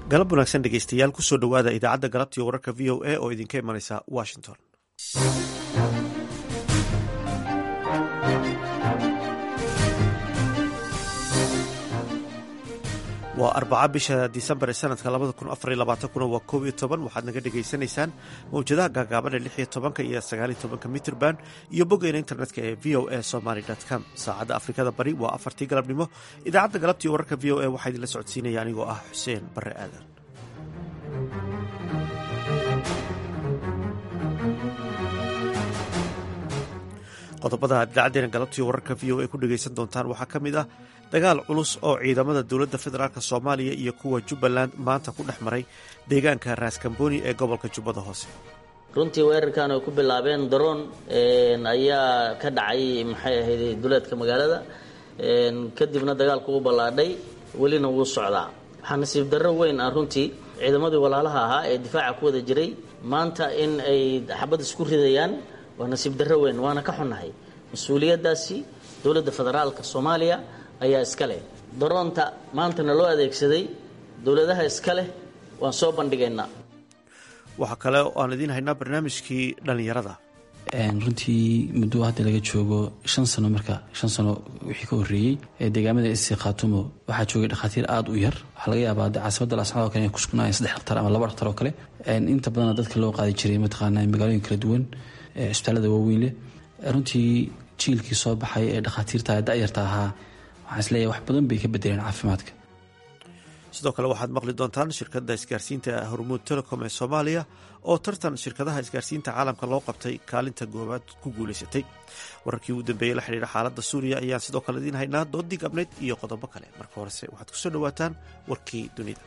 galab wanaagsan dhegeystayaal kusoo dhowaada idaacadda galabtii wararka v o a oo idinka imanaysa washington waa arbaca bisha disembar ee sanadka labada kun afar iyo labaatankuna waa koob iyo toban waxaad naga dhagaysanaysaan mawjadaha gaagaaban ee lix iyo tobanka iyo sagaal iyo tobanka mitrban iyo boggeena internetka ee v o a somaly com saacadda afrikada bari waa afartii galabnimo idaacadda galabtii wararka v o a waxaa idinla socodsiinaya anigoo ah xuseen bare aadan qodobada aad idaacadeena galabtii wararka v o a ku dhegaysan doontaan waxaa ka mid ah dagaal culus oo ciidamada dowladda federaalk soomaaliya iyo kuwa jubbaland maanta ku dhex maray deegaanka raaskambooni ee gobolka jubbada hoose runtii weerarkan ay ku bilaabeen daroon ayaa ka dhacay maxay ahayd duleedka magaalada kadibna dagaalku u ballaadhay welina wuu socdaa waxaa nasiib darro weyn ah runtii ciidamadii walaalaha ahaa ee difaaca ku wada jiray maanta in ay xabad isku ridayaan waa nasiib darro weyn waana ka xunnahay mas-uuliyaddaasi dowladda federaalka soomaaliya ayaa iska leh daroonta maantana loo adeegsaday dowladaha iska leh waan soo bandhigaynaa waxaa kale oo aan idiin haynaa barnaamijkii dhallinyarada runtii muddo hadda laga joogo shan sano marka shan sano wixii ka horreeyey ee deegaamada isi khaatumo waxaa joogay dhakhaatiir aada u yar waxaa laga yaabaa de caasimada lascad o kale inay kusugnaayeen saddex dhaktar ama laba dhaktar oo kale inta badana dadka loo qaadi jiray mataqaanaa magaalooyin kala duwan cisbitaalada waaweyn leh runtii jiilkii soo baxay ee dhakhaatiirta da-yarta ahaa waxaan isleeyahay wax badan bay ka bedeleen caafimaadka sidoo kale waxaad maqli doontaan shirkadda isgaarsiinta hormuud telecom ee soomaaliya oo tartan shirkadaha isgaarsiinta caalamka loo qabtay kaalinta goobaad ku guulaysatay wararkii ugu dambeeyey la xidhiira xaaladda suuriya ayaan sidoo kale idiin haynaa doodii gabnayd iyo qodobo kale marka horese waxaad kusoo dhawaataan warkii dunida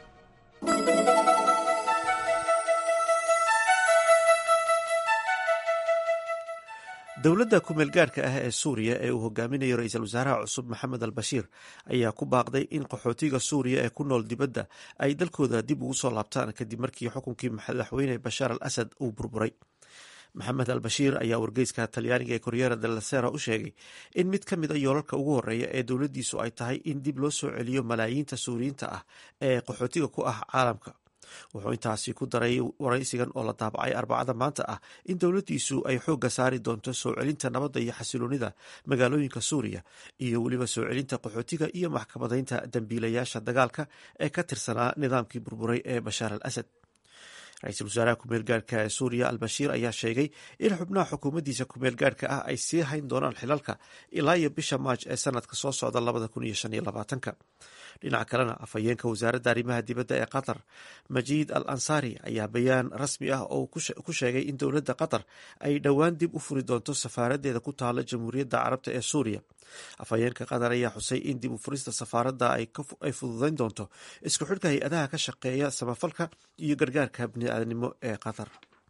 dowladda kumeel gaarhka ah ee suuriya ee uu hogaaminayo ra-iisul wasaaraha cusub maxamed al bashiir ayaa ku baaqday in qaxootiga suuriya ee ku nool dibadda ay dalkooda dib ugu soo laabtaan kadib markii xukunkii madaxweyne bashaar al asad uu burburay maxamed al bashiir ayaa wargeyska talyaaniga ee koryera delasera u sheegay in mid ka mid a yoolalka ugu horreeya ee dowladdiisu ay tahay in dib loo soo celiyo malaayiinta suuriyiinta ah ee qaxootiga ku ah caalamka wuxuu intaasi ku daray waraysigan oo la daabacay arbacada maanta ah in dowladdiisu ay xoogga saari doonto soo celinta nabadda iyo xasiloonida magaalooyinka suuriya iyo weliba soo celinta qaxootiga iyo maxkamadaynta dembiilayaasha dagaalka ee ka tirsanaa nidaamkii burburay ee bashaar al asad ra-iisul wasaaraha kumeel gaarhka ee suuriya al bashiir ayaa sheegay in xubnaha xukuumaddiisa kumeel gaarhka ah ay sii hayn doonaan xilalka ilaa iyo bisha maaj ee sanadka soo socda labada kun iyo shan iyo labaatanka dhinaca kalena afhayeenka wasaaradda arrimaha dibadda ee qatar majiid al ansaari ayaa bayaan rasmi ah oo ku sheegay in dowladda qatar ay dhowaan dib u furi doonto safaaraddeeda ku taala jamhuuriyadda carabta ee suuriya afhayeenka qatar ayaa xusay in dib u furista safaaradda ay fududayn doonto isku xidhka hay-adaha ka shaqeeya samafalka iyo gargaarka bini'aadanimo ee qatar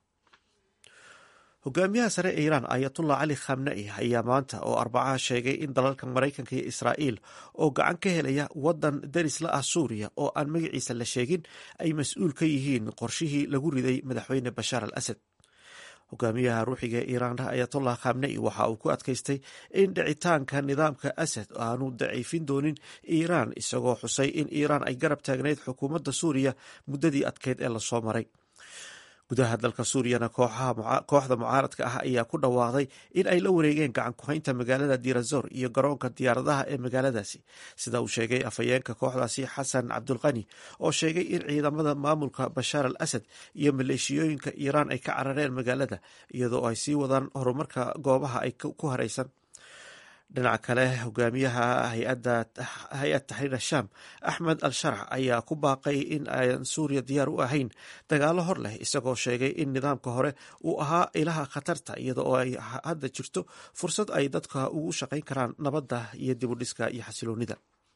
hogaamiyaha sare ee iiraan ayatullah cali khamnai ayaa maanta oo arbacaha sheegay in dalalka maraykanka iyo israa'iil oo gacan ka helaya waddan daris la ah suuriya oo aan magaciisa la sheegin ay mas-uul ka yihiin qorshihii lagu riday madaxweyne bashaar al asad hogaamiyaha ruuxiga ee iiraan ayatollah khamnai waxa uu ku adkaystay in dhicitaanka nidaamka asad aanu daciifin doonin iiraan isagoo xusay in iiraan ay garab taagnayd xukuumadda suuriya muddadii adkeyd ee lasoo maray gudaha dalka suuriyana kooxda mucaaradka ah ayaa ku dhawaaqday in ay la wareegeen gacan ku-haynta magaalada dirazor iyo garoonka diyaaradaha ee magaaladaasi sida uu sheegay afhayeenka kooxdaasi xasan cabdulqani oo sheegay in ciidamada maamulka bashaar al asad iyo maleeshiyooyinka iiraan ay ka carareen magaalada iyadoo ay sii wadaan horumarka goobaha ay ku haraysan dhinaca kale hogaamiyaha hay-ad taxriir ashaam axmed al sharx ayaa ku baaqay in aan suuriya diyaar u ahayn dagaalo hor leh isagoo sheegay in nidaamka hore uu ahaa ilaha khatarta iyada oo ay hadda jirto fursad ay dadka ugu shaqayn karaan nabadda iyo dibudhiska iyo xasiloonida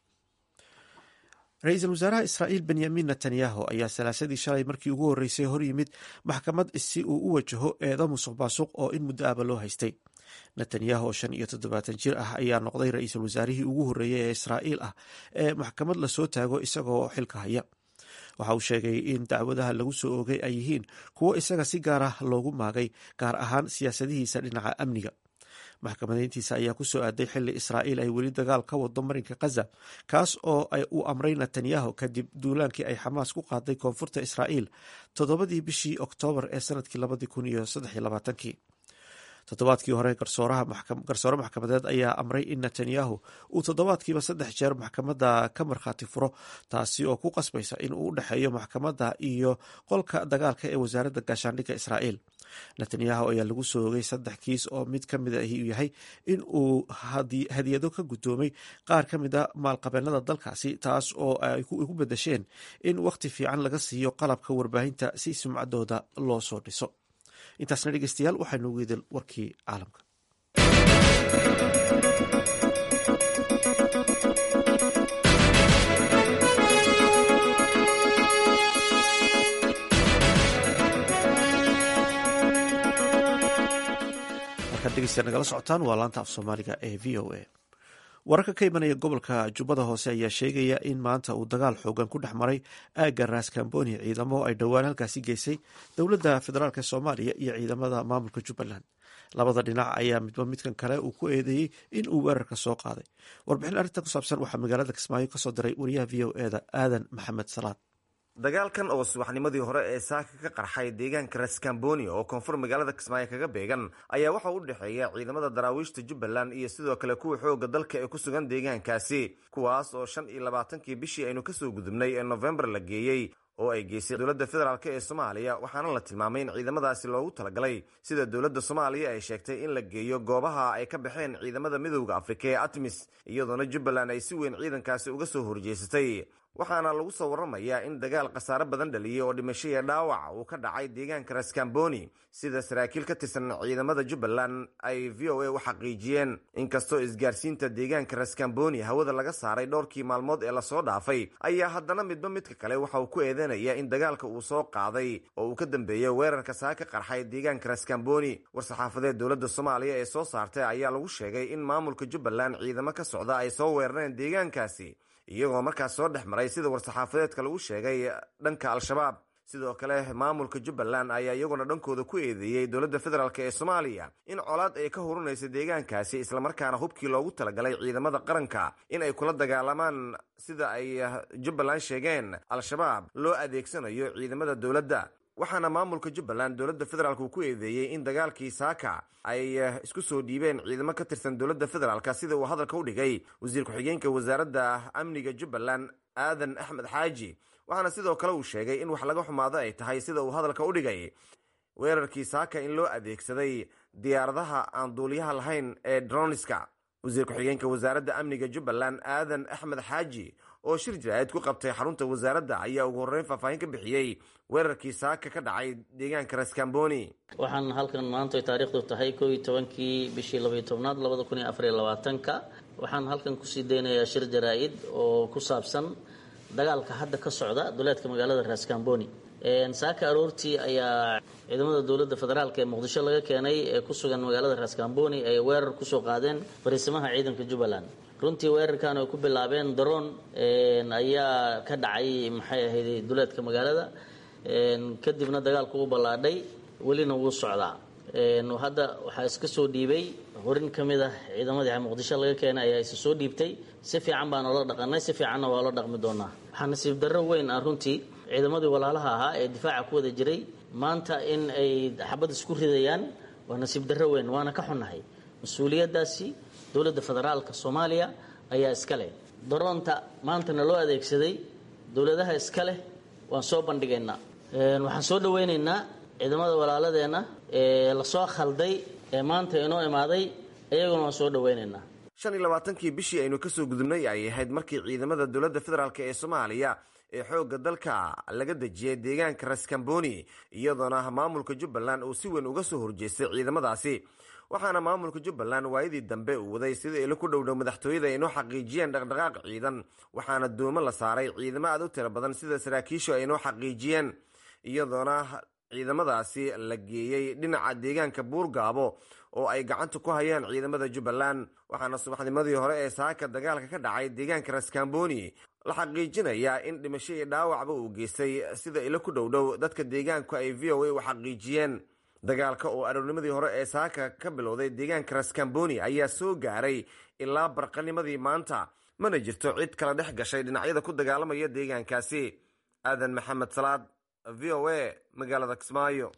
ra-iisul wasaaraha israa'iil benyamin netanyahu ayaa salaasadii shalay markii ugu horreysay hor yimid maxkamad si uu u wajaho eedo musuq maasuq oo in muddo aba loo haystay netanyahu oo shan iyo toddobaatan jir ah ayaa noqday ra-iisul wasaarihii ugu horreeyey ee israa'iil ah ee maxkamad lasoo taago isagoo xilka haya waxa uu sheegay in dacwadaha lagu soo oogay ay yihiin kuwo isaga si gaar ah loogu maagay gaar ahaan siyaasadihiisa dhinaca amniga maxkamadeyntiisa ayaa kusoo aaday xili israa'iil ay weli dagaal ka wado marinka khaza kaas oo uu amray netanyahu kadib duulaankii ay xamaas ku qaaday koonfurta israa'iil toddobadii bishii oktoobar ee sanadkii labadii kun iyo saddex iyo labaatankii toddobaadkii hore garsoore maxkamadeed ayaa amray in netanyahu uu toddobaadkiiba saddex jeer maxkamadda ka markhaati furo taasi oo ku qasbaysa in uu u dhexeeyo maxkamadda iyo qolka dagaalka ee wasaaradda gaashaandhigga israa'iil netanyahu ayaa lagu soogay saddex kiis oo mid ka mid ahi uu yahay in uu hadiyado ka guddoomay qaar ka mid a maalqabeennada dalkaasi taas oo ay ku bedesheen in wakhti fiican laga siiyo qalabka warbaahinta si sumcaddooda loo soo dhiso intaasna dhegeystayaal waxaynu weydel warkii caalamka markaad dhegeystayaal nagala socotaan waa laanta af soomaaliga ee v o a wararka ka imanaya gobolka jubbada hoose ayaa sheegaya in maanta uu dagaal xoogan ku dhex maray aagga raskamboni ciidamo ay dhowaan halkaasi geysay dowladda federaalk soomaaliya iyo ciidamada maamulka jubbaland labada dhinac ayaa midba midkan kale uu ku eedeeyey in uu weerarka soo qaaday warbixin arrintan ku saabsan waxaa magaalada kismaayo kasoo diray wariyaha v o eda aadan maxamed salaad dagaalkan oo subaxnimadii hore ee saaka ka qarxay deegaanka raskamboni oo koonfur magaalada kismaayo kaga beegan ayaa waxa u dhexeeya ciidamada daraawiishta jubbaland iyo sidoo kale kuwa xooga dalka ee ku sugan deegaankaasi kuwaas oo shan iyo labaatankii bishii aynu kasoo gudubnay ee nofembar la geeyey oo ay geysay dowladda federaalk ee soomaaliya waxaana la tilmaamay in ciidamadaasi loogu talagalay sida dowladda soomaaliya ay sheegtay in la geeyo goobaha ay ka baxeen ciidamada midowda afrika ee atmis iyadoona jubbaland ay si weyn ciidankaasi uga soo horjeesatay waxaana lagu soo waramayaa in dagaal khasaare badan dhaliyey oo dhimasho iyo dhaawac uu ka dhacay deegaanka raskamboni sida saraakiil ka tirsan ciidamada jubbaland ay v o a u xaqiijiyeen inkastoo isgaarsiinta deegaanka raskamboni hawada laga saaray dhowrkii maalmood ee lasoo dhaafay ayaa haddana midba midka kale waxa uu ku eedeynaya in dagaalka uu soo qaaday oo uu ka dambeeyo weerarka saa ka qarxay deegaanka raskamboni war-saxaafadeed dowladda soomaaliya ee soo saartay ayaa lagu sheegay in maamulka jubbaland ciidamo ka socda ay soo weerareen deegaankaasi iyagoo markaas soo dhex maray sida war-saxaafadeedka lagu sheegay dhanka al-shabaab sidoo kale maamulka jubbaland ayaa iyaguna dhankooda ku eedeeyey dowladda federaalk ee soomaaliya in colaad ay ka hurunaysa deegaankaasi islamarkaana hubkii loogu talagalay ciidamada qaranka in ay kula dagaalamaan sida ay jubbaland sheegeen al-shabaab loo adeegsanayo ciidamada dowladda waxaana maamulka jubbaland dowladda federaalk uu ku eedeeyey in dagaalkii saaka ay isku soo dhiibeen ciidamo ka tirsan dowladda federaalk sida uu hadalka u dhigay wasiir ku-xigeenka wasaaradda amniga jubbaland aadan axmed xaaji waxaana sidoo kale uu sheegay in wax laga xumaado ay tahay sida uu hadalka u dhigay weerarkii saaka in loo adeegsaday diyaaradaha aan duuliyaha lahayn ee droniska wasiir ku-xigeenka wasaaradda amniga jubbaland aadan axmed xaaji oo shir jaraa'id ku qabtay xarunta wasaaradda ayaa ugu horreyn faahfaahin ka bixiyey weerarkii saaka ka dhacay deegaanka raskamboni waxaan halkan maanta taariikhdu tahay koo iyo tobankii bishii labaiyo tobnaad labada kun iyo afariyo labaatanka waxaan halkan kusii deynayaa shir jaraa-id oo ku saabsan dagaalka hadda ka socda duleedka magaalada raskamboni saaka aroortii ayaa ciidamada dowladda federaalk ee muqdisho laga keenay ee ku sugan magaalada raskamboni ay weerar kusoo qaadeen fariisimaha ciidanka jubbaland runtii weerarkan ay ku bilaabeen daroon ayaa ka dhacay maxay ahayd duleedka magaalada kadibna dagaalku u ballaadhay welina wuu socdaa hadda waxaa iska soo dhiibay horin ka mid ah ciidamadii muqdisho laga keenay ayaa isa soo dhiibtay si fiican baan oola dhaqanay si fiicanna waa la dhaqmi doonaa waxaa nasiib darro weyn ah runtii ciidamadii walaalaha ahaa ee difaaca ku wada jiray maanta in ay xabad isku ridayaan waa nasiib darro weyn waana ka xunnahay mas-uuliyaddaasi dowladda federaalka soomaaliya ayaa iska leh daroonta maantana loo adeegsaday dowladaha iska leh waan soo bandhigaynaa waxaan soo dhaweynaynaa ciidamada walaaladeenna ee lasoo khalday ee maanta inoo imaaday iyaguna waan soo dhaweynaynaa shan iyo labaatankii bishii aynu kasoo gudubnay ay ahayd markii ciidamada dowladda federaalk ee soomaaliya ee xoogga dalka laga dejiyay deegaanka raskamboni iyadoona maamulka jubbaland uu si weyn uga soo horjeestay ciidamadaasi waxaana maamulka jubbaland waayadii dambe uu waday sida ilo ku dhowdhow madaxtooyada aynoo xaqiijiyeen dhaqdhaqaaq ciidan waxaana doomo la saaray ciidamo aad u tiro badan sida saraakiishu aynoo xaqiijiyeen iyadoona ciidamadaasi la geeyey dhinaca deegaanka buurgaabo oo ay gacanta ku hayaan ciidamada jubbaland waxaana subaxnimadii hore ee saaka dagaalka ka dhacay deegaanka raskamboni la xaqiijinayaa in dhimasho iyo dhaawacba uu geystay sida ilo ku dhowdhow dadka deegaanku ay v o a u xaqiijiyeen dagaalka oo aroornimadii hore ee saaka ka bilowday deegaanka raskamboni ayaa soo gaaray ilaa barqanimadii maanta mana jirto cid kala dhex gashay dhinacyada ku dagaalamaya deegaankaasi aadan maxamed salaad v o a magaalada kismaayo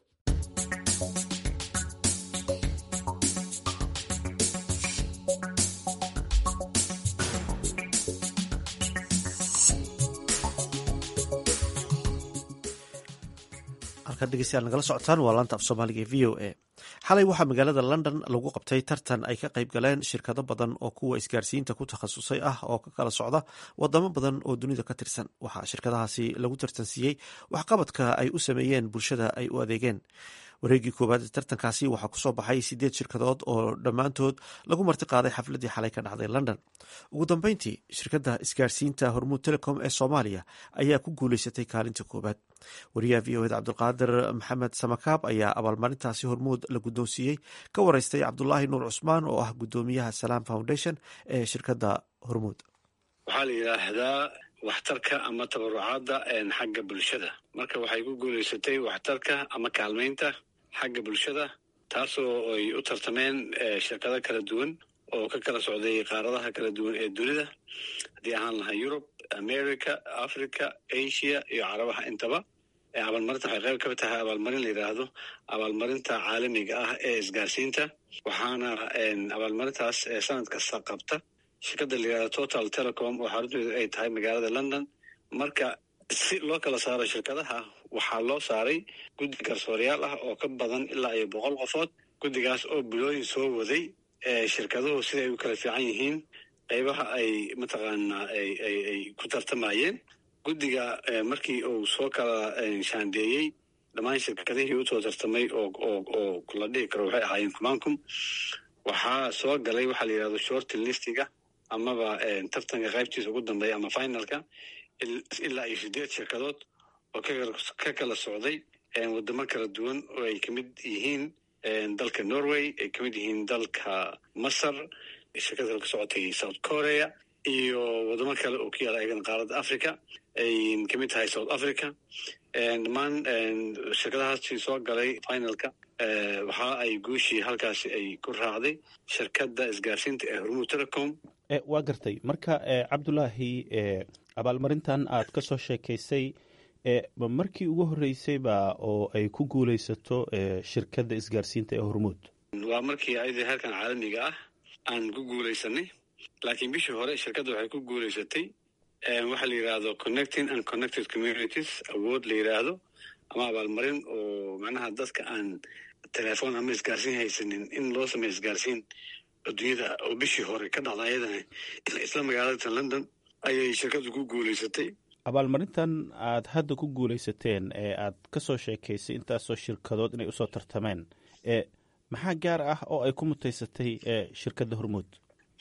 halkaad dhegeystayaal nagala socotaan waa laanta af soomaaliga ee v o a xalay waxaa magaalada london lagu qabtay tartan ay ka qayb galeen shirkado badan oo kuwa isgaarsiinta ku takhasusay ah oo ka kala socda wadamo badan oo dunida ka tirsan waxaa shirkadahaasi lagu tartansiiyey waxqabadka ay u sameeyeen bulshada ay u adeegeen wareegii koowaad ee tartankaasi waxaa kusoo baxay sideed shirkadood oo dhammaantood lagu marti qaaday xafladii xalay ka dhacday london ugu dambeyntii shirkadda isgaarsiinta hormuud telecom ee soomaaliya ayaa ku guuleysatay kaalinta koowaad wariyaha v o ed cabdulqaadir maxamed samakaab ayaa abaalmarintaasi hormuud la guddoonsiiyey ka wareystay cabdulaahi nuur cusmaan oo ah guddoomiyaha salaam foundation ee shirkadda hormuud waxaa la yidhaahdaa waxtarka ama tabarucaadda xagga bulshada marka waxay ku guuleysatay waxtarka ama kaalmaynta xagga bulshada taasoo ay u tartameen shirkado kala duwan oo ka kala socday qaaradaha kala duwan ee dunida haddii ahaan lahaa yurub america africa asia iyo carabaha intaba abaalmarinta waxay qayb ka tahay abaalmarin la yidhaahdo abaalmarinta caalamiga ah ee isgaarsiinta waxaana abaalmarintaas sanad kasta qabta shirkadda la yidhahdo total telecom oo xarunteedu ay tahay magaalada london marka si loo kala saaro shirkadaha waxaa loo saaray guddi garsoorayaal ah oo ka badan ilaa iyo boqol qofood guddigaas oo bilooyin soo waday shirkaduhu sida ay u kala fiican yihiin qaybaha ay mataqaanaa ay ku tartamayeen guddiga markii uu soo kala shaandeeyey dhammaan shirkadihii usoo tartamay oo oo la dhihi karo waxay ahaayeen kumancum waxaa soo galay waxaa la yidhahdo short listiga amaba tartanka qaybtiisa ugu dambeeya ama finalka ilaa iyo sideed shirkadood oo ka kala socday wadamo kala duwan oo ay kamid yihiin dalka norway ay kamid yihiin dalka masar shirkad kale ka socotay south korea iyo wadamo kale oo ku yaala ayagana qaaradda africa ay kamid tahay south africa dhammaan shirkadahaasi soo galay finalka waxa ay guushii halkaasi ay ku raacday shirkadda isgaarsiinta ee hormuud telecom waa gartay marka cabdulaahi abaalmarintan aad ka soo sheekaysay ma markii ugu horreysayba oo ay ku guulaysato shirkadda isgaarsiinta ee hormuud waa markii ayadii halkan caalamiga ah aan ku guulaysanay laakiin bishii hore shirkadda waxay ku guulaysatay waxaa la yidhaahdo connecting and connected communities awood la yidhaahdo ama abaalmarin oo macnaha dadka aan telefoon ama isgaarsiin haysanin in loo sameeyo isgaarsiin adduunyada oo bishii hore ka dhacda ayadana isla magaalada london ayay shirkaddu ku guulaysatay abaalmarintan aad hadda ku guulaysateen ee aad ka soo sheekaysay intaasoo shirkadood inay usoo tartameen e maxaa gaar ah oo ay ku mutaysatay shirkadda hormuud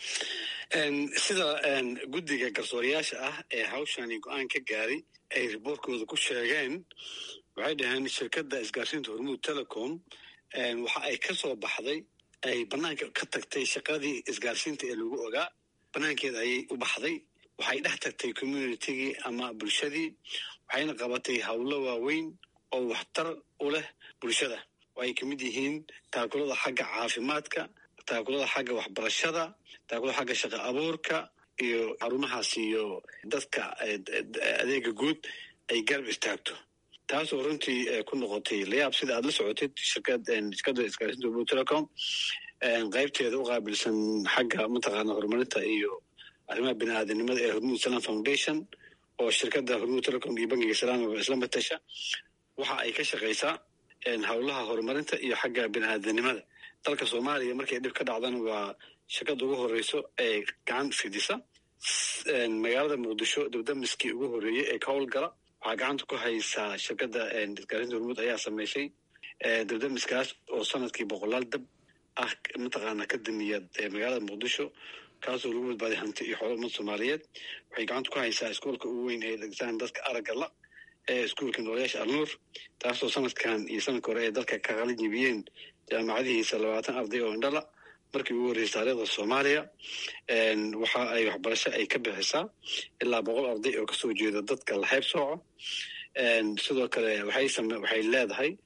sida guddiga garsoorayaasha ah ee hawshani go-aan ka gaaray ay riboortkooda ku sheegeen waxay dhaheen shirkadda isgaarsiinta hormuud telecom waxa ay ka soo baxday ay banaanka ka tagtay shaqadii isgaarsiinta ee lagu ogaa banaankeeda ayay u baxday waxay dhex tagtay communitigii ama bulshadii waxayna qabatay howlo waaweyn oo waxtar u leh bulshada oo ay kamid yihiin taakulada xagga caafimaadka taakulada xagga waxbarashada taakulada xagga shaqo abuurka iyo xarumahaas iyo dadka adeega guud ay garab istaagto taasoo runtii ku noqotay layaab sida aad la socotid shirkadda isgaarsiinta hormuud telecom qaybteeda u qaabilsan xagga mataqaana horumarinta iyo arrimaha bini aadanimada ee hormuud salam foundation oo shirkadda hormuud telecom iyo bangiga salaamaba isla matasha waxa ay ka shaqaysaa howlaha horumarinta iyo xagga bini aadanimada dalka soomaaliya markay dhib ka dhacdana waa shirkadda ugu horeyso ee gacan fidisa magaalada muqdisho dabdamiskii ugu horeeyey ee ka howlgala waxaa gacanta ku haysaa shirkadda isgaarinta hormuud ayaa sameysay dabdamiskaas oo sanadkii boqolaal dab ah mataqaana ka damiya magaalada muqdisho kaasoo lagu badbaaday hanti iyo xoolo ummad soomaaliyeed waxay gacanta ku haysaa iskuolka ugu weyn ee degtaan dadka aragga la ee iskuolka noolayaasha alnuur taasoo sanadkan iyo sanadka hore ee dalka ka qalin jibiyeen jaamacadihiisa labaatan arday oo indhala markii ugu horreysay taariikhda soomaaliya waxa ay waxbarasho ay ka bixisaa ilaa boqol arday oo kasoo jeeda dadka la hayb sooco sidoo kale waxay leedahay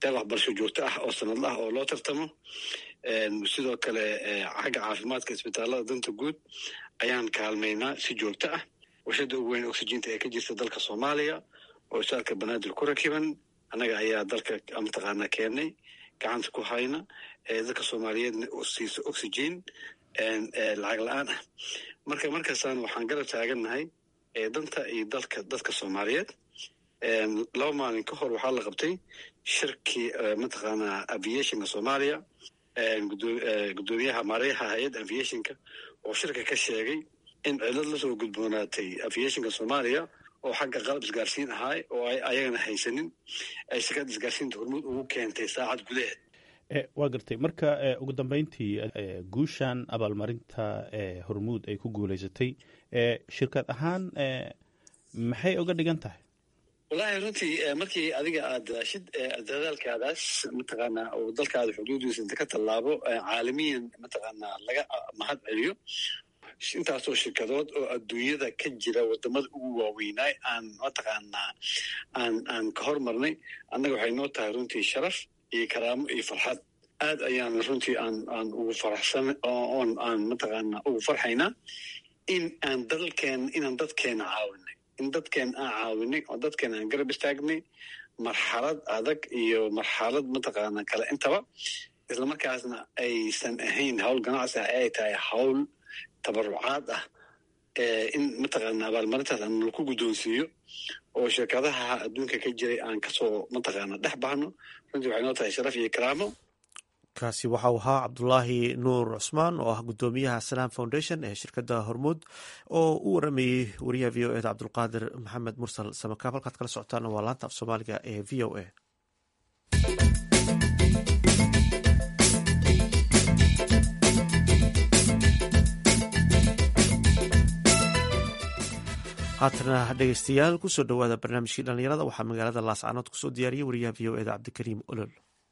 deeq waxbarasho joogto ah oo sanadla ah oo loo tartamo sidoo kale xagga caafimaadka isbitaalada danta guud ayaan kaalmaynaa si joogto ah warshada ugu weyn oxyginta ee ka jirta dalka soomaaliya oo isaalka banaadir ku rakiban annaga ayaa dalka mataqaanaa keennay gacanta ku hayna dadka soomaaliyeedna siiso oxygen lacag la-aan ah marka markaasaan waxaan garab taagannahay danta iyo dalka dadka soomaaliyeed laba maalin ka hor waxaa la qabtay shirkii mataqaanaa aviationka soomaaliya gudoomiyaha maareyaha hay-adda aviationka oo shirka ka sheegay in cilad lasoo gudboonaatay aviationka soomaaliya oo xagga qalab isgaarsiin ahaay oo ay ayagana haysanin ay shirkadda isgaarsiinta hormuud ugu keentay saacad gudaheed waa gartay marka ugu dambeyntii guushan abaalmarinta hormuud ay ku guuleysatay shirkad ahaan maxay uga dhigan tahay wallahi runtii markii adiga aad daashid dadaalkaadaas mataqaanaa oo dalkaada xuduudiisa inta ka tallaabo caalamiyan mataqaanaa laga mahad celiyo intaasoo shirkadood oo adduunyada ka jira wadamada ugu waaweynaay aan mataqaanaa aan aan ka hormarnay annaga waxay noo tahay runtii sharaf iyo karaamo iyo farxad aad ayaan runtii aan aan ugu faraxsan oon aan mataqaanaa ugu farxaynaa in aan dalkeena inaan dadkeena caawinay in dadkeena aan caawinay oo dadkeena aan garab istaagnay marxalad adag iyo marxalad mataqaanaa kale intaba islamarkaasna aysan ahayn hawl ganacsi ah ay tahay hawl tabarucaad ah in mataqaanaa abaalmarintaas aan laku guddoonsiiyo oo shirkadaha adduunka ka jiray aan kasoo mataqaanaa dhex bahno runtii waxay noo tahay sharaf iyo karaamo kaasi waxau ahaa cabdulaahi nuur cusmaan oo ah guddoomiyaha salam foundation ee shirkadda hormuud oo u waramayey wariyaha v o eda cabdulqaadir maxamed mursal samakaab halkaad kala socotaana waa laanta af soomaaliga ee v o a haatana dhegeystayaal kusoo dhowaada barnaamijkii dhallinyarada waxaa magaalada laascanood kusoo diyaariyay wariyaha v o eda cabdikariim olol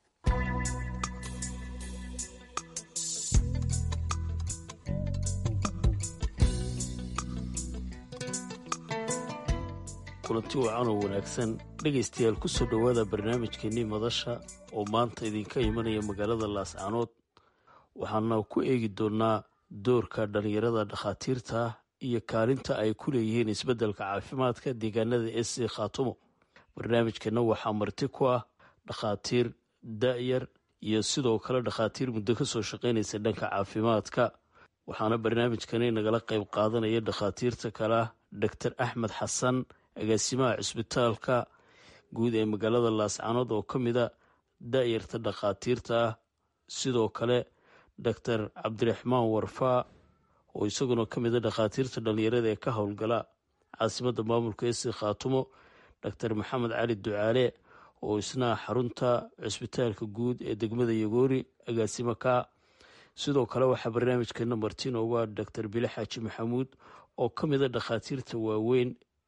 kulanti wacan oo wanaagsan dhegaystayaal ku soo dhowaada barnaamijkeennii madasha oo maanta idinka imanaya magaalada laascanood waxaana ku eegi doonnaa doorka dhallinyarada dhakhaatiirta iyo kaalinta ay ku leeyihiin isbeddelka caafimaadka deegaanada ec khaatumo barnaamijkeenna waxaa marti ku ah dhakhaatiir da'yar iyo sidoo kale dhakhaatiir muddo ka soo shaqaynaysa dhanka caafimaadka waxaana barnaamijkani nagala qayb qaadanaya dhakhaatiirta kale ah doctor axmed xasan agaasimaha cisbitaalka guud ee magaalada laascanood oo ka mid a da'yarta dhakhaatiirta ah sidoo kale doctor cabdiraxmaan warfaa oo isaguna ka mid a dhakhaatiirta dhallinyarada ee ka howlgala caasimadda maamulka esi khaatumo doctor maxamed cali ducaale oo isna xarunta cisbitaalka guud ee degmada yagoori agaasimo ka sidoo kale waxaa barnaamijkeena martin uga doctor bile xaaji maxamuud oo ka mid a dhakhaatiirta waaweyn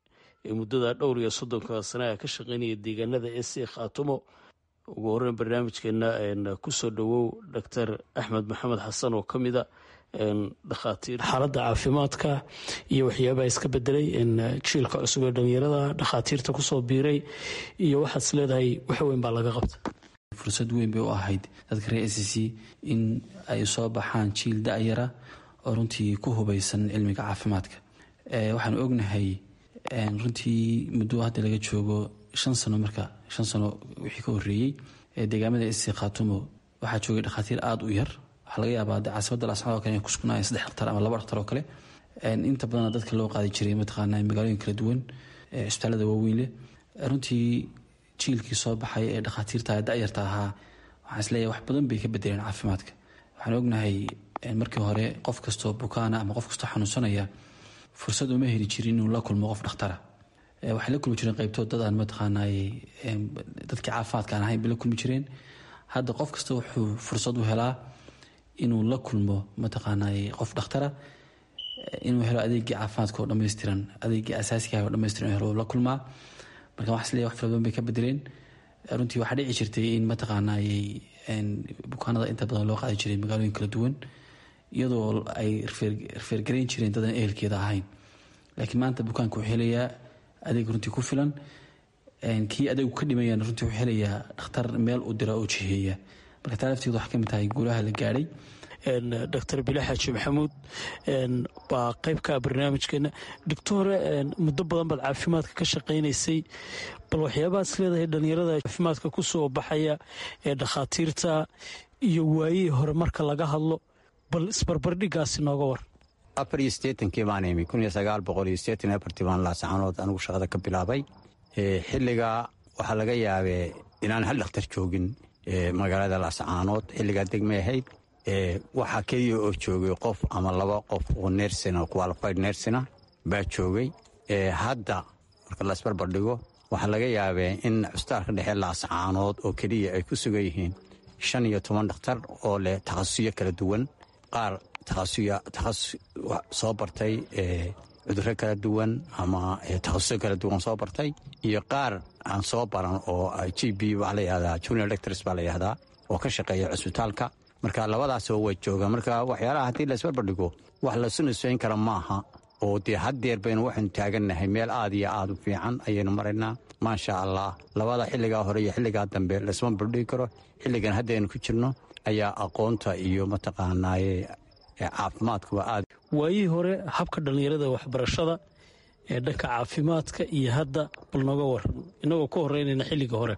ee muddada dhowr iyo soddonka sane a ka shaqeynaya deegaanada ec khaatumo ugu horeyn barnaamijkeena kusoo dhowow doctor axmed maxamed xasan oo ka mid a dhakhaatiir xaaladda caafimaadka iyo waxyaabaha iska bedelay jiilka cusub ee dhalinyarada dhakhaatiirta kusoo biiray iyo waxaad is leedahay wax weyn baa laga qabta fursad weyn bay u ahayd dadka reer s c in ay soo baxaan jiil da-yara oo runtii ku hubeysan cilmiga caafimaadka waxaanu ognahay runtii muddo hadda laga joogo shan sano marka shan sano wixii ka horeeyey deegaamada s c khaatumo waxaa joogay dhakhaatiir aada u yar waxaa laga yaabaa caasimada lascanood kale inay kusugnaayeen saddex dhaktar ama laba dhaktar oo kale inta badana dadka loo qaadi jiray mataqaana magaalooyin kala duwan cisbitaalada waaweyn leh runtii jiilkii soo baxay ee dhakhaatiirta da-yarta ahaa waxaan isleeyahay wax badan bay ka bedeleen caafimaadka waxaan ognahay markii hore qof kastoo bukaana ama qof kastoo xanuunsanaya fursad uma heli jirin inuu la kulmo qof dhakhtara waxay la kulmi jireen qeybtood dad aan mataqaanay dadkii caafimaadka aan ahayn bay la kulmi jireen hadda qof kasta wuxuu fursad u helaa inuu la kulmo mataqaanay qof dhakhtara inuu helo adeegii caafimaadka oo dhammaystiran adeegii asaasiga oo dhammaystiran helo la kulmaa marka waxaa isleeyahay wax fara badan bay ka bedeleen runtii waxaa dhici jirtay in mataqaanay bukaanada inta badan loo qaadi jiray magaalooyin kala duwan iyadoo ay rifeergarayn jireen dadan ehelkeeda ahayn laakiin maanta bukaanka wuxuu helayaa adeeg runtii ku filan kii adagu ka dhimayan runtii wuxuu helayaa dhakhtar meel u dira oo jiheeya marka taa lafteedu waxay ka mid tahay guulaha la gaadhay doctor bile xaaji maxamuud baa qaybka barnaamijkeena doctore muddo badan baad caafimaadka ka shaqaynaysay bal waxyaabahaas leedahay dhallinyarada caafimaadka ku soo baxaya ee dhakhaatiirta iyo waayihii hore marka laga hadlo bal isbarbardhigaasi nooga war afar iyo siddeetankii baan imi kun iyo sagaal boqol iyo siddeetan iyo afartii baan laascaanood anigu shaqada ka bilaabay xilligaa waxaa laga yaabee inaan hal dhakhtar joogin magaalada laascaanood xilligaa degmay ahayd waxaa keliya oo joogay qof ama laba qof oo nersina qualified nersina baa joogay hadda marka la isbarbardhigo waxaa laga yaabee in cusbitaalka dhexe laascaanood oo keliya ay ku sugan yihiin shan iyo toban dhakhtar oo leh takhasusiyo kala duwan qaar takhasus soo bartay cudurro kala duwan ama takhasuso kala duwan soo bartay iyo qaar aan soo baran oo g b waxaa la yihahdaa junior lectors baa la yihahdaa oo ka shaqeeya cusbitaalka marka labadaasoo way joogaan marka waxyaalaha haddii la isbarbardhigo wax lasu nisfayn kara maaha oo dee haddeer baynu waxaynu taagannahay meel aad iyo aad u fiican ayaynu maraynaa maasha allah labada xilligaa hore iyo xilligaa dambe laisma bardhigi karo xilligan haddaynu ku jirno ayaa aqoonta iyo mataqaanaaye caafimaadkuba aad waayihii hore habka dhallinyarada waxbarashada ee dhanka caafimaadka iyo hadda bal nooga waran inagoo ka horeynayna xilligii hore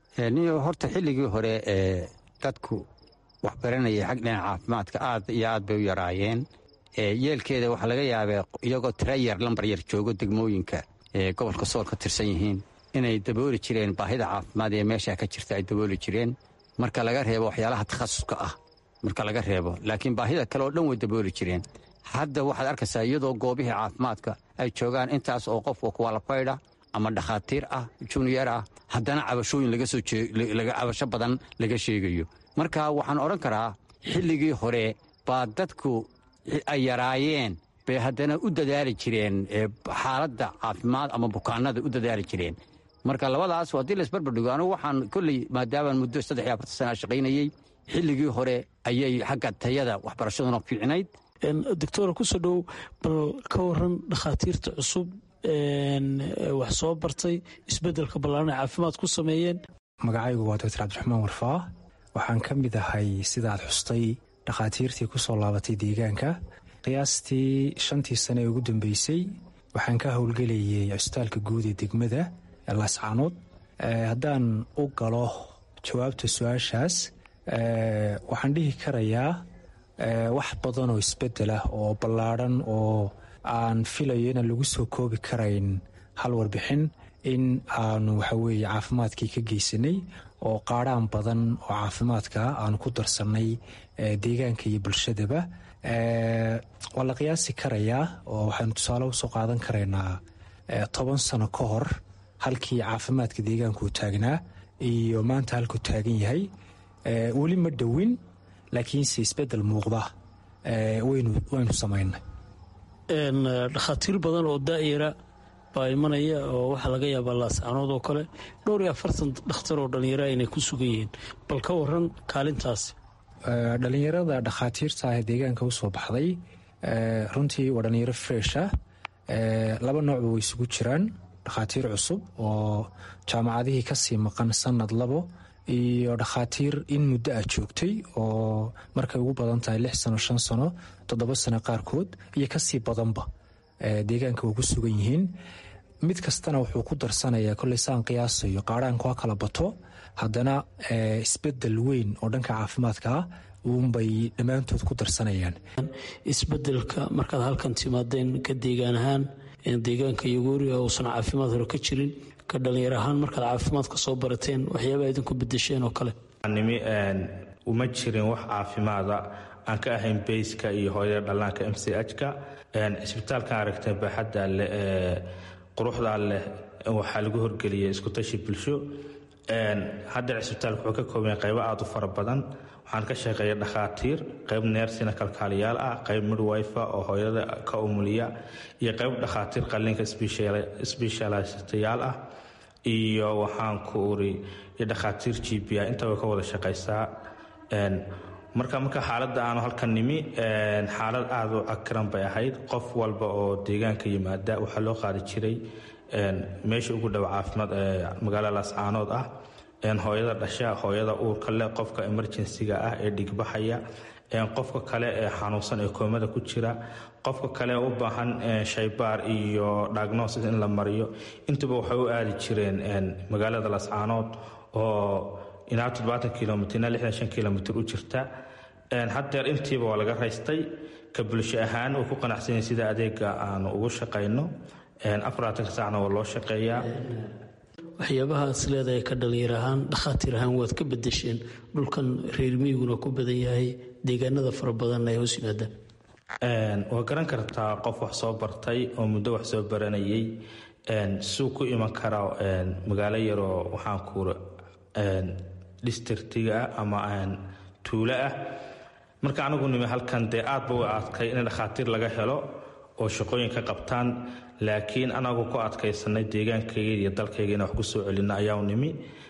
horta xilligii hore ee dadku wax baranayay xag dhinaca caafimaadka aad iyo aad bay u yaraayeen yeelkeeda waxaa laga yaabee iyagoo tira yar lambar yar joogo degmooyinka ee gobolka sool ka tirsan yihiin inay dabooli jireen baahida caafimaad ee meesha ka jirta ay dabooli jireen marka laga reebo waxyaalaha takhasuska ah marka laga reebo laakiin baahida kale oo dhan way dabooli jireen hadda waxaad arkaysaa iyadoo goobihii caafimaadka ay joogaan intaas oo qofka kuwalafaydha ama dhakhaatiir ah juniyer ah haddana cabashooyin cabasho badan laga sheegayo marka waxaan odhan karaa xilligii hore baa dadku ay yaraayeen bay haddana u dadaali jireen xaaladda caafimaad ama bukaanada u dadaali jireen marka labadaas haddii laisbarbardhigo anugu waxaan kolley maadaamaan muddo saddex iyo afartan sana shaqaynayey xilligii hore ayay xagga tayada waxbarashaduna fiicnayd doctora kusoo dhow bal ka waran dhakhaatiirta cusub wax soo bartay isbeddelka ballaaran ay caafimaad ku sameeyeen magacaygu waa doctor cabdiraxmaan warfaa waxaan ka mid ahay sidaad xustay dhakhaatiirtii ku soo laabatay deegaanka qiyaastii shantii sane ee ugu dambeysay waxaan ka howlgelayay cusbitaalka guud ee degmada laascaanood haddaan u galo jawaabta su-aashaas waxaan dhihi karayaa wax badan oo isbeddel ah oo ballaadhan oo aan filayo inaan lagu soo koobi karayn hal warbixin in aanu waxaweeye caafimaadkii ka geysanay oo qaadhaan badan oo caafimaadka aanu ku darsannay deegaanka iyo bulshadaba waa la qiyaasi karayaa oo waxaynu tusaale usoo qaadan karaynaa toban sano ka hor halkii caafimaadka deegaanku taagnaa iyo maanta halkuu taagan yahay weli ma dhowin laakiinse isbeddel muuqda waynu samaynay dhakhaatiir badan oo daa'ira baa imanaya oo waxaa laga yaabaa laascaanood oo kale dhowr iyo afartan dhakhtar oo dhallinyara inay ku sugan yihiin bal ka waran kaalintaasi dhallinyarada dhakhaatiirta ah ee deegaanka usoo baxday runtii waa dhallinyaro fresha laba noocba way isugu jiraan dhakhaatiir cusub oo jaamacadihii kasii maqan sanad labo iyo dhakhaatiir in muddo ah joogtay oo markay ugu badan tahay lix sano shan sano toddoba sano qaarkood iyo kasii badanba deegaanka way ku sugan yihiin mid kastana wuxuu ku darsanayaa kolley saan qiyaasayo qaadhaanku ha kala bato haddana isbedel weyn oo dhanka caafimaadka ah uunbay dhammaantood ku darsanayaan isbedelka markaad halkan timaadeen ka deegaan ahaan deegaanka yogooriga uusan caafimaad hore ka jirin ka dhallinyar ahaan markaad caafimaadka soo barateen waxyaabaa idinku bedesheen oo kale nimi uma jirin wax caafimaada aan ka ahayn bayska iyo hooyada dhallaanka m c h-ka cisbitaalkan aragtay baaxadda leh ee quruxdaa leh waxaa lagu horgeliyay iskutashi bulsho hadda cisbitaalka wuxuu ka kooban yahay qaybo aada u fara badan waxaan ka shaqeeya dhakhaatiir qayb neersina kalkaaliyaal ah qayb midwifa oo hooyada ka umuliya iyo qayb dhakhaatiir qalliinka sbeshalistayaal ah iyo waxaan ku uri iyo dhakhaatiir g b a inta way ka wada shaqaysaa marka marka xaaladda aanu halkan nimi xaalad aada u cakiran bay ahayd qof walba oo deegaanka yimaada waxaa loo qaadi jiray meesha ugu dhow caafimaad ee magaalada laascaanood ah hooyada dhasha hooyada uurka leh qofka emerjensiga ah ee dhigbaxaya qofka kale ee xanuunsan ee koomada ku jira qofka kale u baahan shaybaar iyo diagnosis in la mariyo intuba waxay u aadi jireen magaalada lascaanood oo ilaa toddobaatan kilomitr ilaa lixdan shan kilomitr u jirta haddeer intiiba waa laga raystay ka bulsho ahaan way ku qanacsanyiin sida adeega aanu ugu shaqayno afaraatanka saacna waa loo shaqeeyaa waxyaabahaas leedahay ka dhalinyar ahaan dhakhaatiir ahaan waad ka bedesheen dhulkan reer miyiguna ku badan yahay deegaanada fara badanna ay hoos yimaadaan waa garan kartaa qof wax soo bartay oo muddo wax soo baranayay suu ku iman karaa magaalo yaroo waxaan kuura districtiga ah ama tuulo ah marka anigu nimi halkan dee aad ba u adkay in dhakhaatiir laga helo oo shaqooyin ka qabtaan laakiin anagu ku adkaysanay deegaankayga iyo dalkayga ina wax ku soo celina ayaau nimi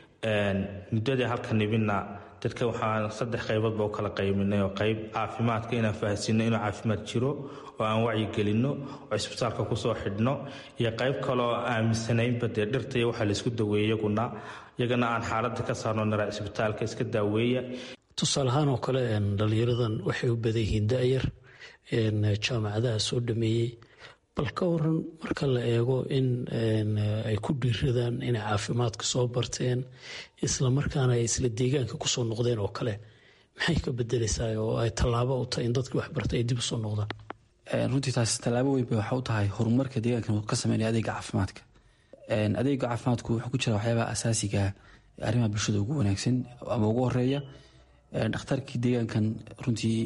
muddadii halka nimina dadka waxaan saddex qayboodba u kala qayminay oo qayb caafimaadka inaan fahansiino inuu caafimaad jiro oo aan wacyigelinno oo isbitaalka kusoo xidhno iyo qayb kaleoo aaminsanaynba dee dhirta iyo waxaa laysku daweeye iyaguna iyagana aan xaaladda ka saarno nara isbitaalka iska daaweeya tusaale ahaan oo kale dhalinyaradan waxay u badan yihiin da-yar jaamacadaha soo dhameeyey bal ka waran marka la eego in ay ku dhiiradaan inay caafimaadka soo barteen islamarkaana ay isla deegaanka kusoo noqdeen oo kale maxay ka bedeleysaa oo ay tallaabo u tahay in dadkii waxbartay ay dib usoo noqdaan runtii taas tallaabo weyn bay waxa u tahay horumarka deegaankan ka sameynaya adeega caafimaadka adeega caafimaadku wuxuu ku jira waxyaabaha asaasiga arrimaha bulshada ugu wanaagsan ama ugu horeeya dhakhtarkii deegaankan runtii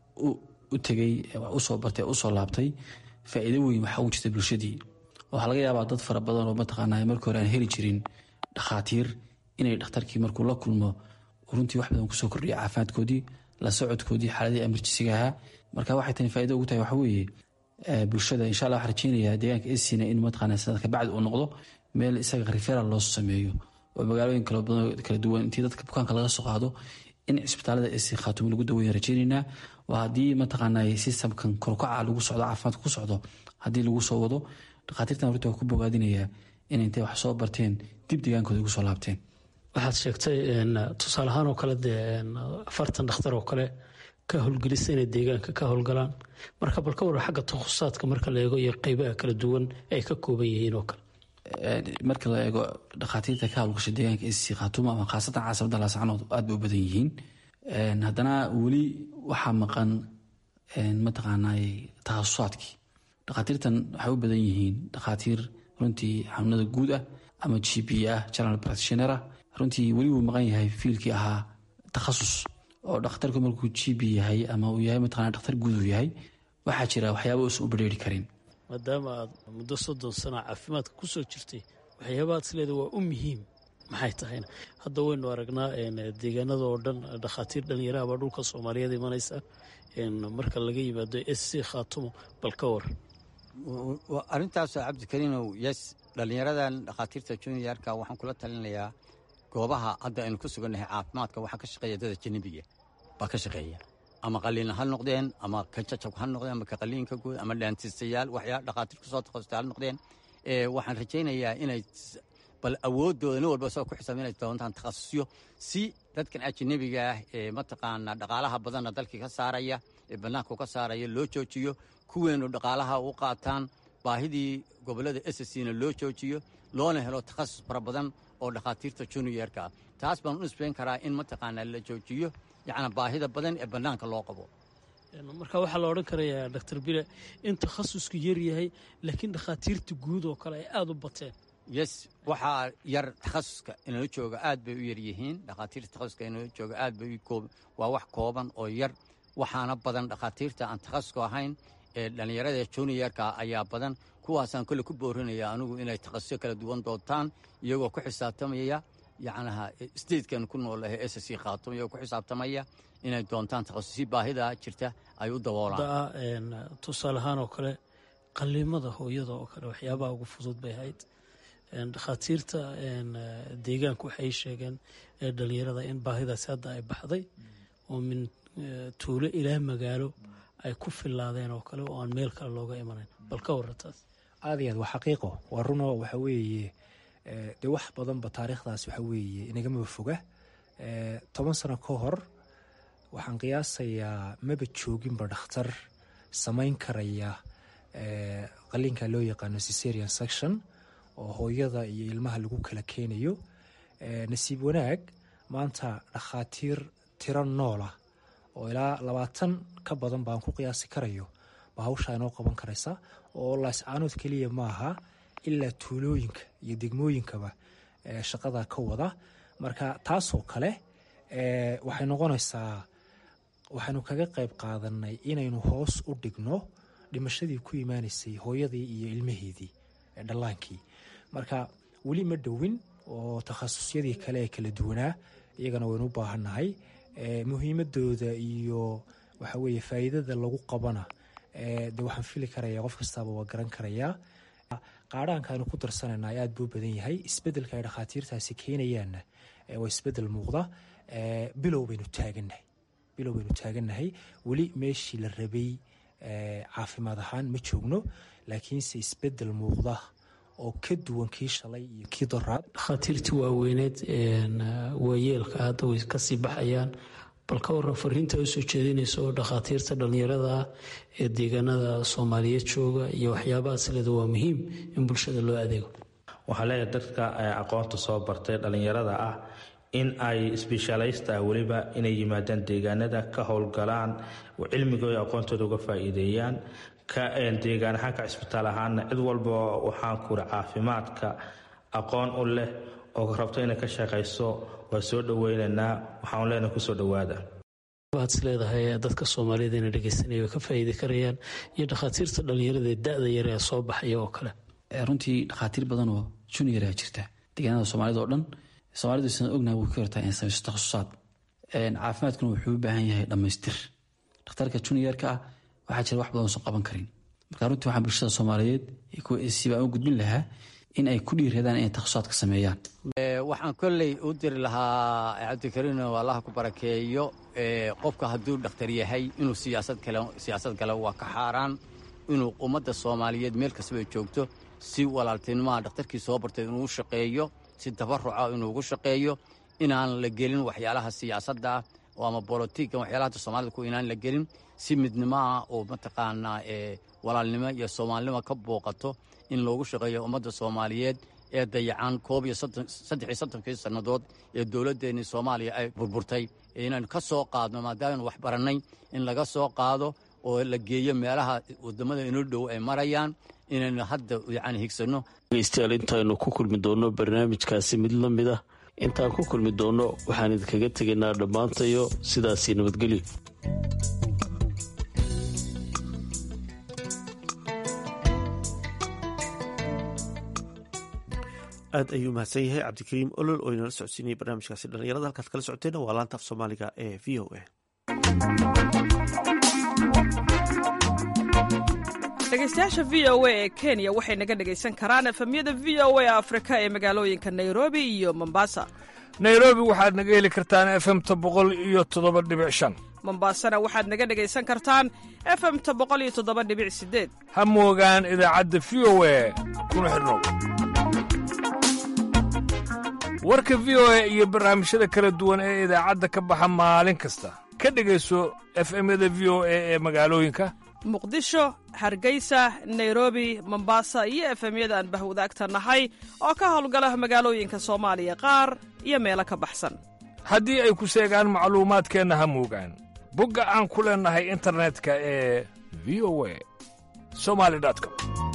u tegey usoo bartay usoo laabtay faa'iido weyn waxaa ugu jirta bulshadii waxaa laga yaabaa dad fara badan oo mataqaanaa markii hore aan heli jirin dhakhaatiir inay dhakhtarkii markuu la kulmo runtii wax badan kusoo kordhiya caafimaadkoodii la socodkoodii xaaladii emerjisiga ahaa marka waxay tani faa'ido ugu tahay waxa weeye bulshada insha allah waxaan rajeynayaa deegaanka esina in mataqaanaa sanadka bacdi uu noqdo meel isaga referal loo sameeyo oo magaalooyin kala badan kala duwan intii dadka bukaanka laga soo qaado in cisbitaalada esi khaatumo lagu daweyn rajeynaynaa waa haddii mataqaanaa sistamkan korkaca lagu socdo caafimaadka ku socdo haddii lagu soo wado dhakhaatiirtan runtii waa ku bogaadinayaa in intay wax soo barteen dib deegaankooda ugu soo laabteen waxaad sheegtay tusaale ahaan oo kale dee afartan dhakhtar oo kale ka howlgelisa inay deegaanka ka howlgalaan marka bal ka waran xagga takhususaadka marka la eego iyo qeybaha kala duwan ay ka kooban yihiin oo kale marka la eego dhakhaatiirta ka hawlgasha deegaanka esi khaatumo ama khaasatan caasimada laascanood aad bay u badan yihiin haddana weli waxaa maqan mataqaanaa takhasusaadkii dhakhaatiirtan waxay u badan yihiin dhakhaatiir runtii xanuunada guud ah ama g p ah general practitioner ah runtii weli wuu maqan yahay fiilkii ahaa takhasus oo dhakhtarku markuu g p yahay ama uu yahay mataqana dhakhtar guud uu yahay waxaa jira waxyaaba uusan u badheeri karin maadaama aad muddo soddon sana caafimaadka ku soo jirtay waxyaabahaad isleeda waa u muhiim maxay tahayna hadda waynu aragnaa deegaanada oo dhan dhakhaatiir dhallinyaraha baa dhulka soomaaliyeed imanaysa marka laga yimaado s c khaatumo bal ka waran arrintaasoo cabdikariinow yes dhallinyaradan dhakhaatiirta juniorka waxaan kula talinayaa goobaha hadda aynu ku sugannahay caafimaadka waxaa ka shaqeeya dada janabiga baa ka shaqeeya ama qaliin ha noqdeen ama ka jajab ha noqdeen ama ka qaliinka guud ama dhaantiistayaal waxyaa dhakhaatiir kusoo takhasustay ha noqdeen waxaan rajaynayaa inay bal awooddooda nin walba soo ku xisaab inay doontaan takhasusyo si dadkan ajanabiga ah ee mataqaanaa dhaqaalaha badanna dalkii ka saaraya ee bannaanku ka saaraya loo joojiyo kuweenu dhaqaalaha u qaataan baahidii gobollada sscna loo joojiyo loona helo takhasus fara badan oo dhakhaatiirta juniorka ah taas baan u nisbayn karaa in mataqaanaa la joojiyo yacnaa baahida badan ee bannaanka loo qabo marka waxaa la odhan karayaa doctor bile in takhasusku yar yahay laakiin dhakhaatiirta guud oo kale ay aada u bateen yes waxaa yar takhasuska inala jooga aad bay u yar yihiin dhakhaatiirta takhasuska inala jooga aad bay waa wax kooban oo yar waxaana badan dhakhaatiirta aan takhasuska ahayn ee dhallinyarada juniorka ayaa badan kuwaasaan kole ku boorinaya anigu inay takhasusyo kala duwan doontaan iyagoo ku xisaabtamaya yacnaha statekan ku noolahay s c khaatum iyagoo ku xisaabtamaya inay doontaan takhasusyo baahida jirta ay u daboolaan tusaale ahaan oo kale qaliimada hooyada oo kale waxyaabaha ugu fudud bay ahayd dhakhaatiirta deegaanku waxay sheegeen dhalinyarada in baahidaasi hadda ay baxday oo min tuulo ilaa magaalo ay ku filaadeen oo kale oo aan meel kale looga imanayn bal ka warrantaas aad iyo aad waa xaqiiqo waa runo waxa weeye dee wax badanba taariikhdaas waxa weeye inagamaba foga toban sano ka hor waxaan qiyaasayaa maba jooginba dhakhtar samayn karaya qaliinka loo yaqaano cesarian section oo hooyada iyo ilmaha lagu kala keenayo nasiib wanaag maanta dhakhaatiir tiro noolah oo ilaa labaatan ka badan baan ku qiyaasi karayo ba hawshaa inoo qaban karaysa oo laascaanood keliya maaha ilaa tuulooyinka iyo degmooyinkaba shaqada ka wada marka taasoo kale waxay noqonaysaa waxaynu kaga qayb qaadanay inaynu hoos u dhigno dhimashadii ku imaanaysay hooyadii iyo ilmaheedii dhallaankii marka weli ma dhowin oo takhasusyadii kale ee kala duwanaa iyagana waynu u baahannahay muhiimadooda iyo waxa weeye faa'iidada lagu qabana de waxaan fili karaya qof kastaaba waa garan karayaa qaadhaanka aynu ku darsanayna aad buu badan yahay isbedelka ay dhakhaatiirtaasi keenayaanna waa isbedel muuqda bilow baynu taagannahay bilow baynu taagannahay weli meeshii la rabay caafimaad ahaan ma joogno laakiinse isbedel muuqda oo ka duwan kii shalay iyo kii doraad dhakhaatiirtii waaweyneed waayeelka hadda way kasii baxayaan bal ka waran fariinta usoo jeedinaysa oo dhakhaatiirta dhallinyarada ah ee deegaanada soomaaliyeed jooga iyo waxyaabahaas leeda waa muhiim in bulshada loo adeego waxaa leeyahay dadka aqoonta soo bartay dhallinyarada ah in ay sbeshaalaysta ah weliba inay yimaadaan deegaanada ka howlgalaan cilmigooda aqoontooda uga faa'iideeyaan ka deegaan ahaan ka cisbitaal ahaana cid walba waxaan kuri caafimaadka aqoon u leh oo rabto inay ka shaqayso waa soo dhoweynaynaa waxaan leenahay kusoo dhowaada waad is leedahay dadka soomaaliyed ina dhegeysanaya way ka faa'iidi karayaan iyo dhakhaatiirta dhallinyarada ee da-da yar ee soo baxaya oo kale runtii dhakhaatiir badan oo juniora jirta deegaanada soomaalida oo dhan soomaalidu sidan ognaha way ku yartaa in samayso takhasusaad caafimaadkuna wuxuu u baahan yahay dhammaystir dhakhtarka juniorka ah waxaa jira wax badan soo qaban karin marka runtii waxaan bulshada soomaaliyeed sibaan u gudbin lahaa in ay ku dhiiradaan inay takhasusaadka sameeyaan waxaan kolley u diri lahaa cabdikariin oo allaha ku barakeeyo qofka hadduu dhakhtar yahay inuu siyaasad galo waa ka xaaraan inuu ummadda soomaaliyeed meel kastaba joogto si walaaltinimaha dhakhtarkii soo bartay inuu u shaqeeyo si tabaruca inuu ugu shaqeeyo inaan la gelin waxyaalaha siyaasadda ah oo ama bolotiga waxyaalaha soomaalida ku inaan la gelin si midnimaha oo mataqaanaa walaalnimo iyo soomaalinimo ka booqato in loogu shaqeeyo ummadda soomaaliyeed ee dayacan koob iyo saddex iyo soddonkii sannadood ee dowladdeennii soomaaliya ay burburtay inaynu ka soo qaadno maadaamanu wax barannay in laga soo qaado oo la geeyo meelaha waddamada inoo dhow ay marayaan inaynu hadda yacni higsanno dhegeystayaal intaaynu ku kulmi doonno barnaamijkaasi mid la mid ah intaan ku kulmi doonno waxaan idinkaga tegaynaa dhammaantayo sidaasii nabadgelyo aad ayuu mahadsan yahay cabdikariim olol oo inala socodsiinayay barnaamijkaasi dhallinyarada halkaad kala socoteenna waa laanta af soomaaliga ee v o a dhegeystayaasha v o a ee kenya waxay naga dhegaysan karaan efemyada v o a afrika ee magaalooyinka nairobi iyo mombasa nairobi waxaad naga heli kartaan efemta boqol iyo toddoba dhibic shan mombasana waxaad naga dhegaysan kartaan efemta boqol iyo toddoba dhibic sideed ha moogaan idaacadda v o a kuna xidhnow warka v o a iyo barnaamijyada kala duwan ee idaacadda ka baxa maalin kasta ka dhegayso efemyada v o a ee magaalooyinka muqdisho hargeysa nairobi mombasa iyo efemyada aan bahwadaagta nahay oo ka howlgala magaalooyinka soomaaliya qaar iyo meelo ka baxsan haddii ay ku seegaan macluumaadkeenna ha moogaan bogga aan ku leennahay internetka ee v o a somali com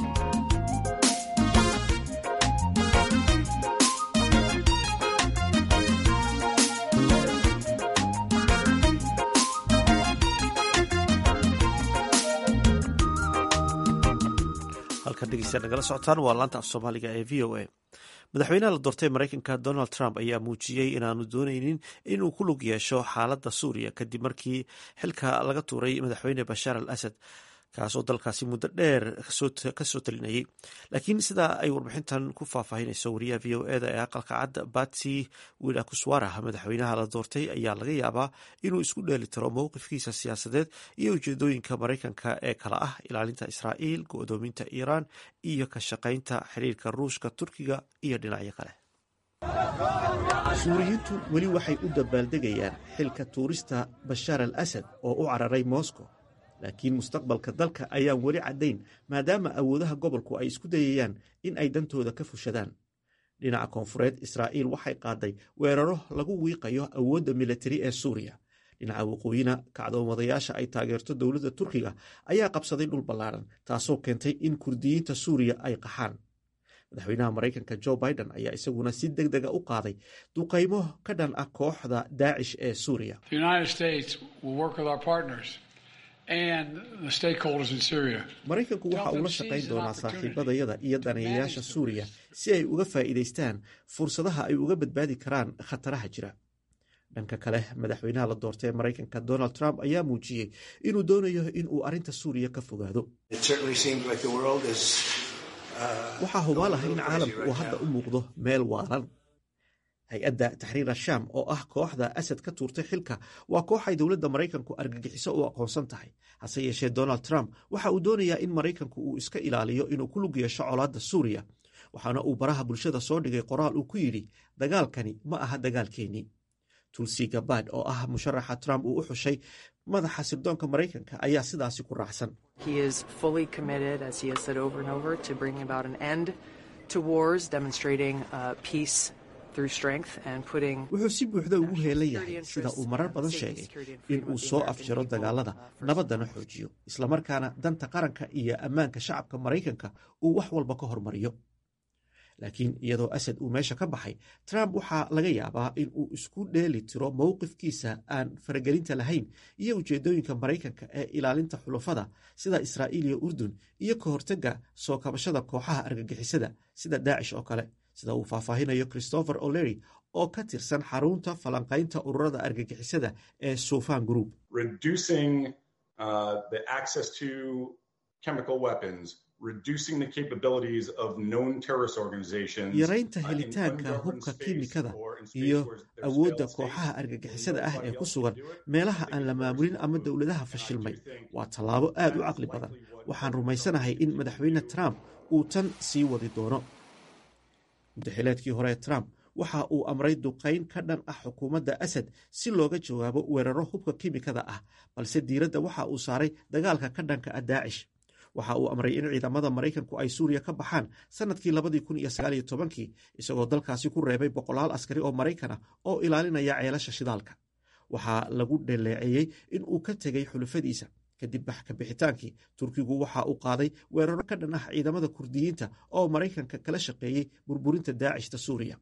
halkan dhegeystayaal nagala socotaan waa laanta af soomaaliga ee v o a madaxweynaha la doortay maraykanka donald trump ayaa muujiyey inaanu dooneynin inuu ku lug yeesho xaaladda suuriya kadib markii xilka laga tuuray madaxweyne bashaar al asad kaasoo dalkaasi muddo dheer ka soo talinayay laakiin sidaa ay warbixintan ku faahfaahinayso wariyaha v o eda ee aqalka cadda batsi wila kuswara madaxweynaha la doortay ayaa laga yaabaa inuu isku dheeli tiro mowqifkiisa siyaasadeed iyo ujeedooyinka maraykanka ee kala ah ilaalinta israa'iil go-doominta iiraan iyo ka shaqaynta xiriirka ruushka turkiga iyo dhinacyo kale suuriyiintu weli waxay u dabaaldegayaan xilka tuurista bashaar al asad oo u cararay moscow laakiin mustaqbalka dalka ayaan weli caddayn maadaama awoodaha gobolku ay isku dayayaan in ay dantooda ka fushadaan dhinaca koonfureed israa'iil waxay qaaday weeraro lagu wiiqayo awoodda militari ee suuriya dhinaca waqooyina kacdoomadayaasha ay taageerto dowladda turkiga ayaa qabsaday dhul ballaaran taasoo keentay in kurdiyiinta suuriya ay qaxaan madaxweynaha maraykanka jo biden ayaa isaguna si deg dega u qaaday duqaymo ka dhan ah kooxda daacish ee suuriya maraykanku waxa uu la shaqayn doonaa saaxiibadayada iyo daneeyayaasha suuriya si ay uga faa'iidaystaan fursadaha ay uga badbaadi karaan khataraha jira dhanka kale madaxweynaha la doortay ee maraykanka donald trump ayaa muujiyey inuu doonayo in uu arrinta suuriya ka fogaado waxaa hubaal ah in caalamku uu hadda u muuqdo meel waalan hay-adda taxriir ashaam oo ah kooxda asad ka tuurtay xilka waa koox ay dowladda maraykanku argagixiso u aqoonsan tahay hase yeeshee donald trump waxa uu doonayaa in maraykanku uu iska ilaaliyo inuu ku lug yeesho colaadda suuriya waxaana uu baraha bulshada soo dhigay qoraal uu ku yidhi dagaalkani ma aha dagaalkeennii tulsi gabad oo ah musharaxa trump uu u xushay madaxa sirdoonka maraykanka ayaa sidaasi ku raacsan wuxuu si buuxda ugu heelan yahay sida uu marar badan sheegay in uu soo afjaro dagaalada nabaddana xoojiyo islamarkaana danta qaranka iyo ammaanka shacabka maraykanka uu wax walba ka hormariyo laakiin iyadoo asad uu meesha ka baxay trump waxaa laga yaabaa in uu isku dheeli tiro mowqifkiisa aan faragelinta lahayn iyo ujeedooyinka maraykanka ee ilaalinta xulafada sida israa'iil iyo urdun iyo ka hortagga soo kabashada kooxaha argagixisada sida daacish oo kale sida uu faahfaahinayo christopher o'lery oo ka tirsan xarunta falanqaynta ururada argagixisada ee sufan group yaraynta helitaanka hubka kiimikada iyo awoodda kooxaha argagixisada ah ee ku sugan meelaha aan la maamulin ama dowladaha fashilmay waa tallaabo aad u caqli badan waxaan rumaysanahay in madaxweyne trump uu tan sii wadi doono muddaxileedkii hore trump waxa uu amray duqayn ka dhan ah xukuumadda asad si looga jawaabo weeraro hubka kiimikada ah balse diiradda waxa uu saaray dagaalka ka dhanka ah daacish waxa uu amray in ciidamada maraykanku ay suuriya ka baxaan sanadkii labadii kun iyo sagaaliyo tobankii isagoo dalkaasi ku reebay boqolaal askari oo maraykan ah oo ilaalinaya ceelasha shidaalka waxaa lagu dhaleeceeyey in uu ka tegay xulufadiisa kadib baxka bixitaankii turkigu waxa uu qaaday weeraro ka dhan ah ciidamada kurdiyiinta oo maraykanka kala shaqeeyey burburinta daacishta suuriya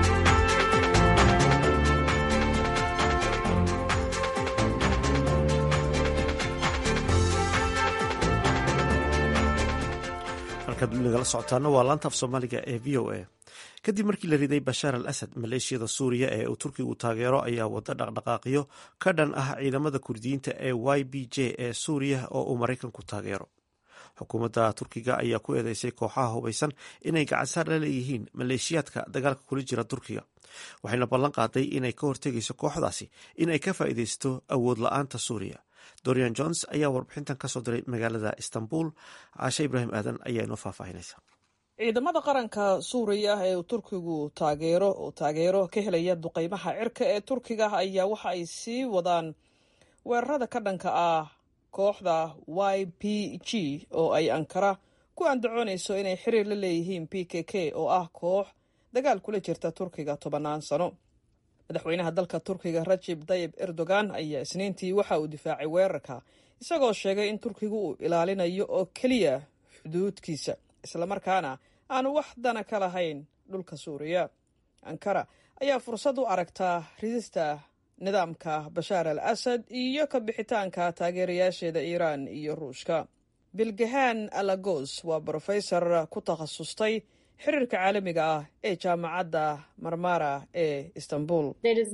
halkaad nagala socotaana waa laanta af soomaaliga ee v o a kadib markii la riday bashaar al asad maleeshiyada suuriya ee uu turkigu taageero ayaa wada dhaqdhaqaaqyo ka dhan ah ciidamada kurdiyiinta ee y b j ee suuriya oo uu maraykanku taageero xukuumadda turkiga ayaa ku eedeysay kooxaha hubaysan inay gacansaar la leeyihiin maleeshiyaadka dagaalka kula jira turkiga waxayna ballan qaaday inay ka hortegayso kooxdaasi in ay ka faa'iidaysto awood la-aanta suuriya dorian jones ayaa warbixintan kasoo diray magaalada istanbul caashe ibraahim aadan ayaa inoo faahfaahinaysa ciidamada qaranka suuriya ee uu turkigu taageero oo taageero ka helaya duqeymaha cirka ee turkiga ayaa waxa ay sii wadaan weerarada ka dhanka ah kooxda y p g oo ay ankara ku andacoonayso inay xiriir la leeyihiin p k k oo ah koox dagaal kula jirta turkiga tobannaan sano madaxweynaha dalka turkiga rajib tayib erdogan ayaa isniintii waxa uu difaacay weerarka isagoo sheegay in turkigu uu ilaalinayo oo keliya xuduudkiisa islamarkaana aanu wax dana ka lahayn dhulka suuriya ankara ayaa fursad u aragtaa ridista nidaamka bashaar al asad iyo ka bixitaanka taageerayaasheeda iiraan iyo ruushka bilgahaan alagos waa brofesor ku takhasustay xiriirka caalamiga ah ee jaamacadda marmara ee istanbul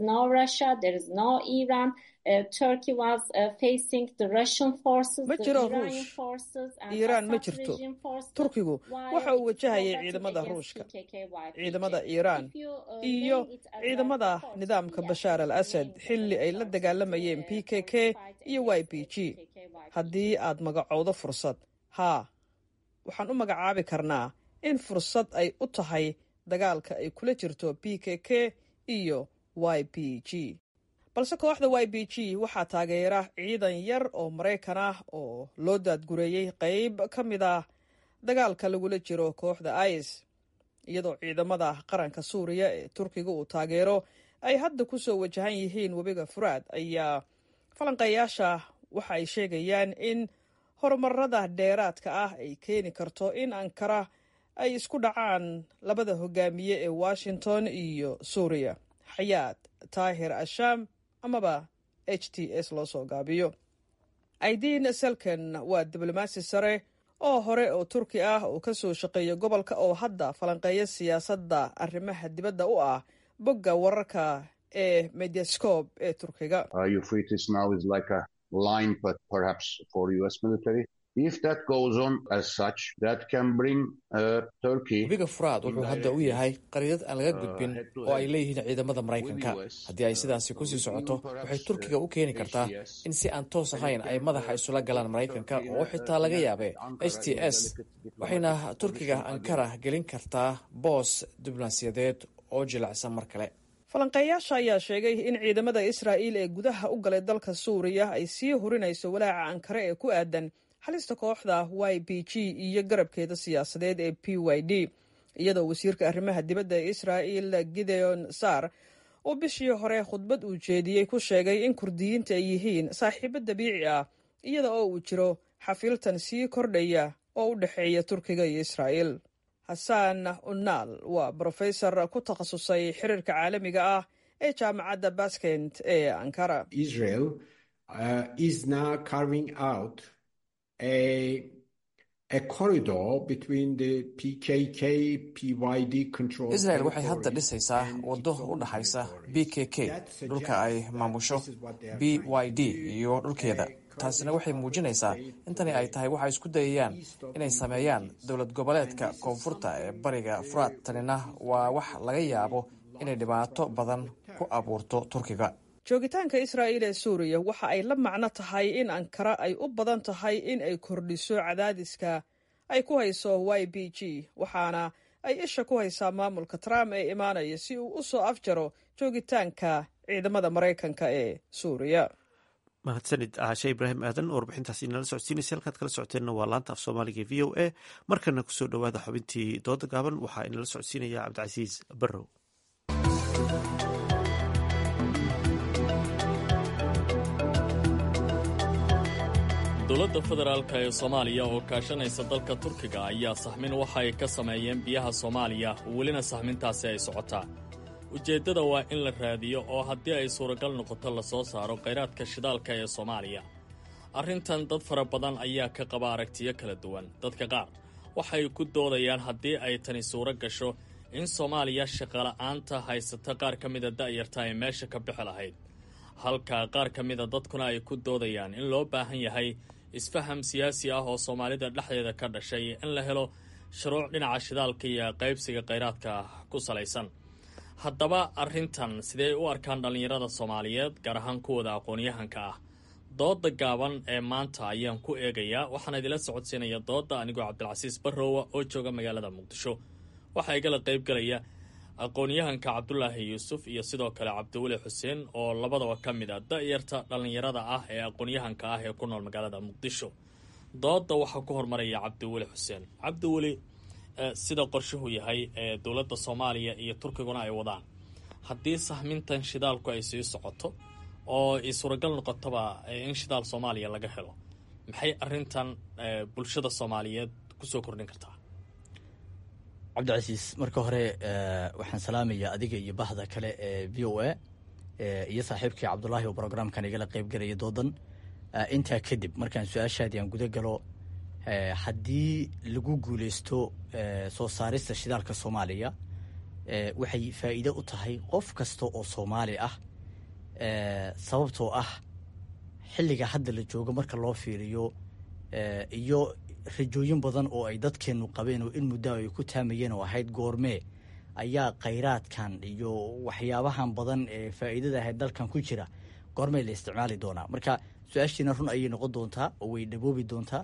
ma jiro ruush iiraan ma jirto turkigu waxa uu wajahayay ciidamada ruushka ciidamada iiraan iyo ciidamada nidaamka bashaar al asad xilli ay la dagaalamayeen p k k iyo y b g haddii aad magacowdo fursad haa waxaan u magacaabi karnaa in fursad ay u tahay dagaalka ay kula jirto p k k iyo y b g balse kooxda y b g waxaa taageera ciidan yar oo maraykan ah oo loo daadgureeyey qayb ka mid ah dagaalka lagula jiro kooxda is iyadoo ciidamada qaranka suuriya ee turkiga uu taageero ay hadda ku soo wajahan yihiin webiga furaad ayaa falanqeeyaasha waxa ay sheegayaan in horumarada dheeraadka ah ay keeni karto in ankara ay isku dhacaan labada hogaamiye ee washington iyo suuriya xayaad taahir ashaam amaba h t s loo soo gaabiyo aidiin selken waa diblomaasi sare oo hore oo turki ah oo ka soo shaqeeya gobolka oo hadda falanqeeya siyaasadda arrimaha dibadda u ah bogga wararka ee mediascob ee turkiga webiga furaad wuxuu hadda u yahay qariidad aan laga gudbin oo ay leeyihiin ciidamada maraykanka haddii ay sidaasi kusii socoto waxay turkiga u keeni kartaa in si aan toos ahayn ay madaxa isula galaan maraykanka oo xitaa laga yaabe h t s waxayna turkiga ankara gelin kartaa boos diblomaasiyadeed oo jilicsan mar kale falanqeeyaasha ayaa sheegay in ciidamada israa'iil ee gudaha u galay dalka suuriya ay sii hurinayso walaaca ankare ee ku aadan halista kooxda y b g iyo garabkeeda siyaasadeed ee p y d iyadoo wasiirka arrimaha dibadda ee israa'iil gideon sar uu bishii hore khudbad uu jeediyey ku sheegay in kurdiyiinta ay yihiin saaxiibo dabiici ah iyada oo uu jiro xafiiltan sii kordhaya oo u dhexeeya turkiga iyo israa'iil xasan unaal waa brofesor ku takhasusay xiriirka caalamiga ah ee jaamacadda baskent ee ankara israel waxay hadda dhisaysaa waddo u dhaxaysa b k k dhulka ay maamusho b y d iyo dhulkeeda taasina waxay muujinaysaa in tani ay tahay waxay isku dayayaan inay sameeyaan dowlad goboleedka koonfurta ee bariga furaad tanina waa wax laga yaabo inay dhibaato badan ku abuurto turkiga joogitaanka israa'iil ee suuriya waxa ay la macno tahay in ankara ay u badan tahay in ay kordhiso cadaadiska ay ku hayso y b g waxaana ay isha ku haysaa maamulka trump ee imaanaya si uu u soo afjaro joogitaanka ciidamada maraykanka ee suuriya mahadsanid caashe ibraahim aadan oo warbixintaasi inala socodsiinaysa halkaad kala socoteenna waa laanta af soomaaliga v o a markana kusoo dhowaada xubintii dooda gaaban waxaa inala socodsiinaya cabdicasiis barrow dowladda federaalk ee soomaaliya oo kaashanaysa dalka turkiga ayaa saxmin waxa ay ka sameeyeen biyaha soomaaliya welina saxmintaasi ay socotaa ujeeddada waa in la raadiyo oo haddii ay suuragal noqoto la soo saaro khayraadka shidaalka ee soomaaliya arrintan dad fara badan ayaa ka qaba aragtiyo kala duwan dadka qaar waxay ku doodayaan haddii ay tani suuro gasho in soomaaliya shaqola'aanta haysata qaar ka mida da'yarta ay meesha ka bixi lahayd halka qaar ka mida dadkuna ay ku doodayaan in loo baahan yahay isfaham siyaasi ah oo soomaalida dhexdeeda ka dhashay in la helo shuruuc dhinaca shidaalka iyo qaybsiga khayraadka ku salaysan haddaba arrintan sidee u arkaan dhallinyarada soomaaliyeed gaar ahaan kuwooda aqoon-yahanka ah dooda gaaban ee maanta ayaan ku eegayaa waxaana idila socodsiinaya dooda anigoo cabdilcasiis barrowa oo jooga magaalada muqdisho waxaa igala qaybgalaya aqoon-yahanka cabdulaahi yuusuf iyo sidoo kale cabdiweli xuseen oo labadaba ka mid a da-yarta dhallinyarada ah ee aqoon-yahanka ah ee ku nool magaalada muqdisho dooda waxaa ku hormaraya cabdiweli xuseen cabdiweli sida qorshuhu yahay ee dowladda soomaaliya iyo turkiguna ay wadaan haddii sahmintan shidaalku ay sii socoto oo ay suuragal noqotoba in shidaal soomaaliya laga helo maxay arrintan bulshada soomaaliyeed kusoo kordhin kartaa cabdicasiis marka hore waxaan salaamayaa adiga iyo bahda kale ee v o a iyo saaxiibkii cabdulaahi oo brograamkan igala qeybgelaya doodan intaa kadib markaan su-aashaadii aan guda galo haddii lagu guuleysto soo saarista shidaalka soomaaliya waxay faa'iide u tahay qof kasta oo soomaali ah sababtoo ah xilliga hadda la joogo marka loo fiiriyo iyo rajooyin badan oo ay dadkeennu qabeen oo in muddo ay ku taamayeen oo ahayd goormee ayaa khayraadkan iyo waxyaabahan badan ee faa'iidada ahayd dalkan ku jira goormee la isticmaali doonaa marka su-aashiina run ayay noqon doontaa oo way dhaboobi doontaa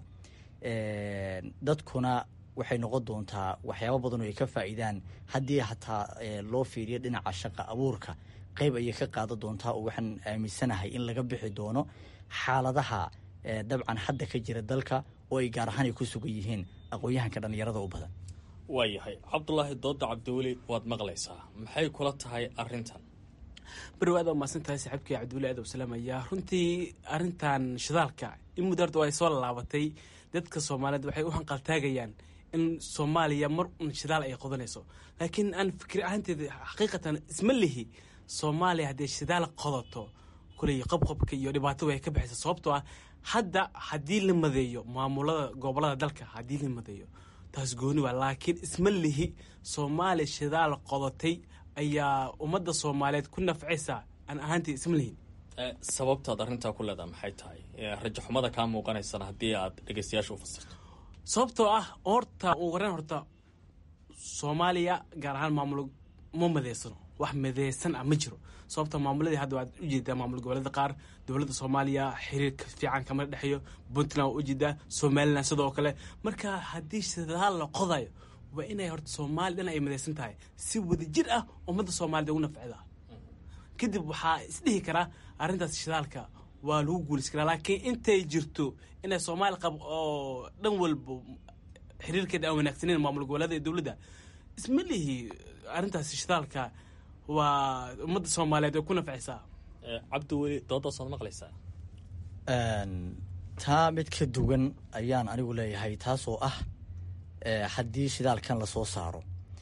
dadkuna waxay noqon doontaa waxyaaba badan oo ay ka faa'iidaan haddii hataa loo fiiriyo dhinaca shaqa abuurka qayb ayay ka qaadan doontaa oo waxaan aaminsanahay in laga bixi doono xaaladaha dabcan hadda ka jira dalka oo ay gaar ahaan ay ku sugan yihiin aqoon-yahanka dhallinyarada u badan waayahay cabdulaahi dooda cabdiweli waad maqlaysaa maxay kula tahay arintan barwa aad umaasan tahay saaxiibkii cabdiweli aad salaamaya runtii arintan shidaalka in muddo horta ay soo laabatay dadka soomaaliyeed waxay u hanqaltaagayaan in soomaaliya mar un shidaal ay qodanayso laakiin aan fikir ahaanteeda xaqiiqatan isma lihi soomaaliya haddii shidaal qodato kuley qabqabka iyo dhibaatada way ka baxaysa sababtoo ah hadda haddii la madeeyo maamulada gobolada dalka haddii la madeeyo taas gooni waa laakiin isma lihi soomaaliya shidaal qodatay ayaa ummadda soomaaliyeed ku nafcaysa aan ahaantii isma lihin sababtaad arrintaa ku leedaha maxay tahay rajaxumada kaa muuqanaysana haddii aad dhegeystayaasha u fasirto sababtoo ah horta ugu horeen horta soomaaliya gaar ahaan maamul ma madeysano wax madeysan ah ma jiro sababta maamuladii hadda waad ujeedaa maamul goboleeda qaar dowladda soomaaliya xiriirka fiican kama dhexeeyo puntland waa ujeedaa somalilan sidoo kale marka haddii shidaal la qodayo waa inay horta soomaaliya dhan ay madeysan tahay si wadajir ah ummadda soomaaliyed ugu nafcida kadib waxaa isdhihi karaa arrintaas shidaalka waa lagu guulaysan karaa laakiin intay jirto inay soomaali qab oo dhan walba xiriirkeeda aan wanaagsaneyn maamul goboleeda iyo dowladda isma lihi arrintaas shidaalka waa ummadda soomaaliyeed way ku nafcaysaa cabdiweli doodaasaad maqlaysaa taa mid ka duwan ayaan anigu leeyahay taasoo ah haddii shidaalkan lasoo saaro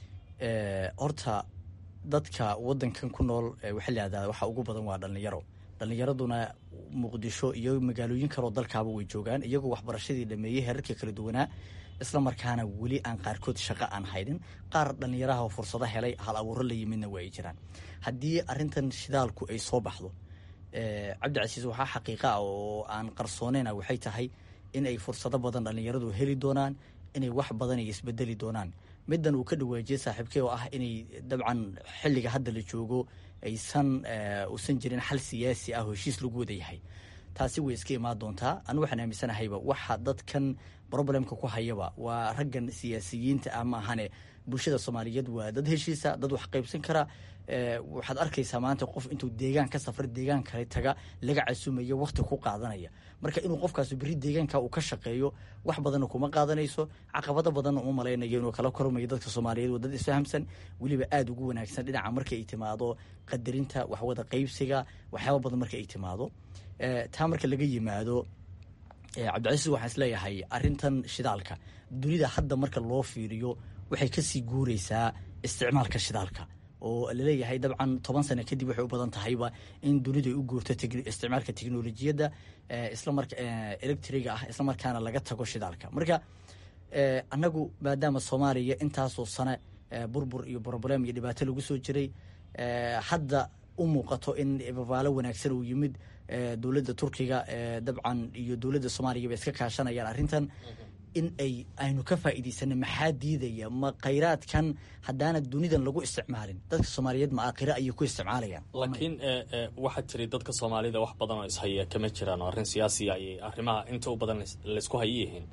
horta dadka wadankan ku nool waxaa layihahdaa waxa ugu badan waa dhallinyaro dhallinyaraduna muqdisho iyo magaalooyin kaloo dalkaaba way joogaan iyagoo waxbarashadii dhameeyey heerarka kala duwanaa isla markaana weli aan qaarkood shaqo aan haynin qaar dhallinyaraha oo fursado helay hal abuuro la yimidna waa ay jiraan haddii arintan shidaalku ay soo baxdo cabdicasiis waxaa xaqiiqa ah oo aan qarsooneyna waxay tahay in ay fursado badan dhallinyaradu heli doonaan inay wax badan ay isbedeli doonaan middan uu ka dhawaajiyey saaxiibkey oo ah inay dabcan xilliga hadda la joogo aysan uusan jirin xal siyaasi ah oo heshiis lagu wada yahay taasi way iska imaan doontaa anu waxaan aaminsanahayba waxa dadkan problemka ku hayaba waa raggan siyaasiyiinta ah ma ahane bulshada soomaaliyeed waa dad heshiisa dad wax qaybsan kara waxaad arkaysaa maanta qof intuu deegaan ka safra deegaan kale taga laga casumayo wakti ku qaadanaya marka inuu qofkaas beri deegaanka uu ka shaqeeyo wax badanna kuma qaadanayso caqabado badanna uma malaynayo inuu kala kormayo dadka soomaaliyeed waa dad isfahamsan weliba aada ugu wanaagsan dhinaca marka ay timaado qadarinta waxwada qaybsiga waxyaaba badan marka ay timaado taa marka laga yimaado cabdicasiis waxaan isleeyahay arintan shidaalka dunida hadda marka loo fiiriyo waxay kasii guureysaa isticmaalka shidaalka oo laleeyahay dabcan toban sano kadib waxay u badan tahayba in dunidu ay u guurto isticmaalka teknolojiyadda islamarka electriga ah islamarkaana laga tago shidaalka marka annagu maadaama soomaaliya intaasoo sane burbur iyo broblem iyo dhibaato lagu soo jiray hadda u muuqato in babaalo wanaagsan uu yimid dowladda turkiga dabcan iyo dowladda soomaaliya ba iska kaashanayaan arrintan in ay aynu ka faa'iidaysana maxaa diidaya ma khayraadkan haddaana dunidan lagu isticmaalin dadka soomaaliyeed ma aakhire ayay ku isticmaalayaan laakiin waxaa jiray dadka soomaalida wax badan oo ishaya kama jiraan oo arrin siyaasiya ayay arrimaha inta u badan laysku hayi yihiin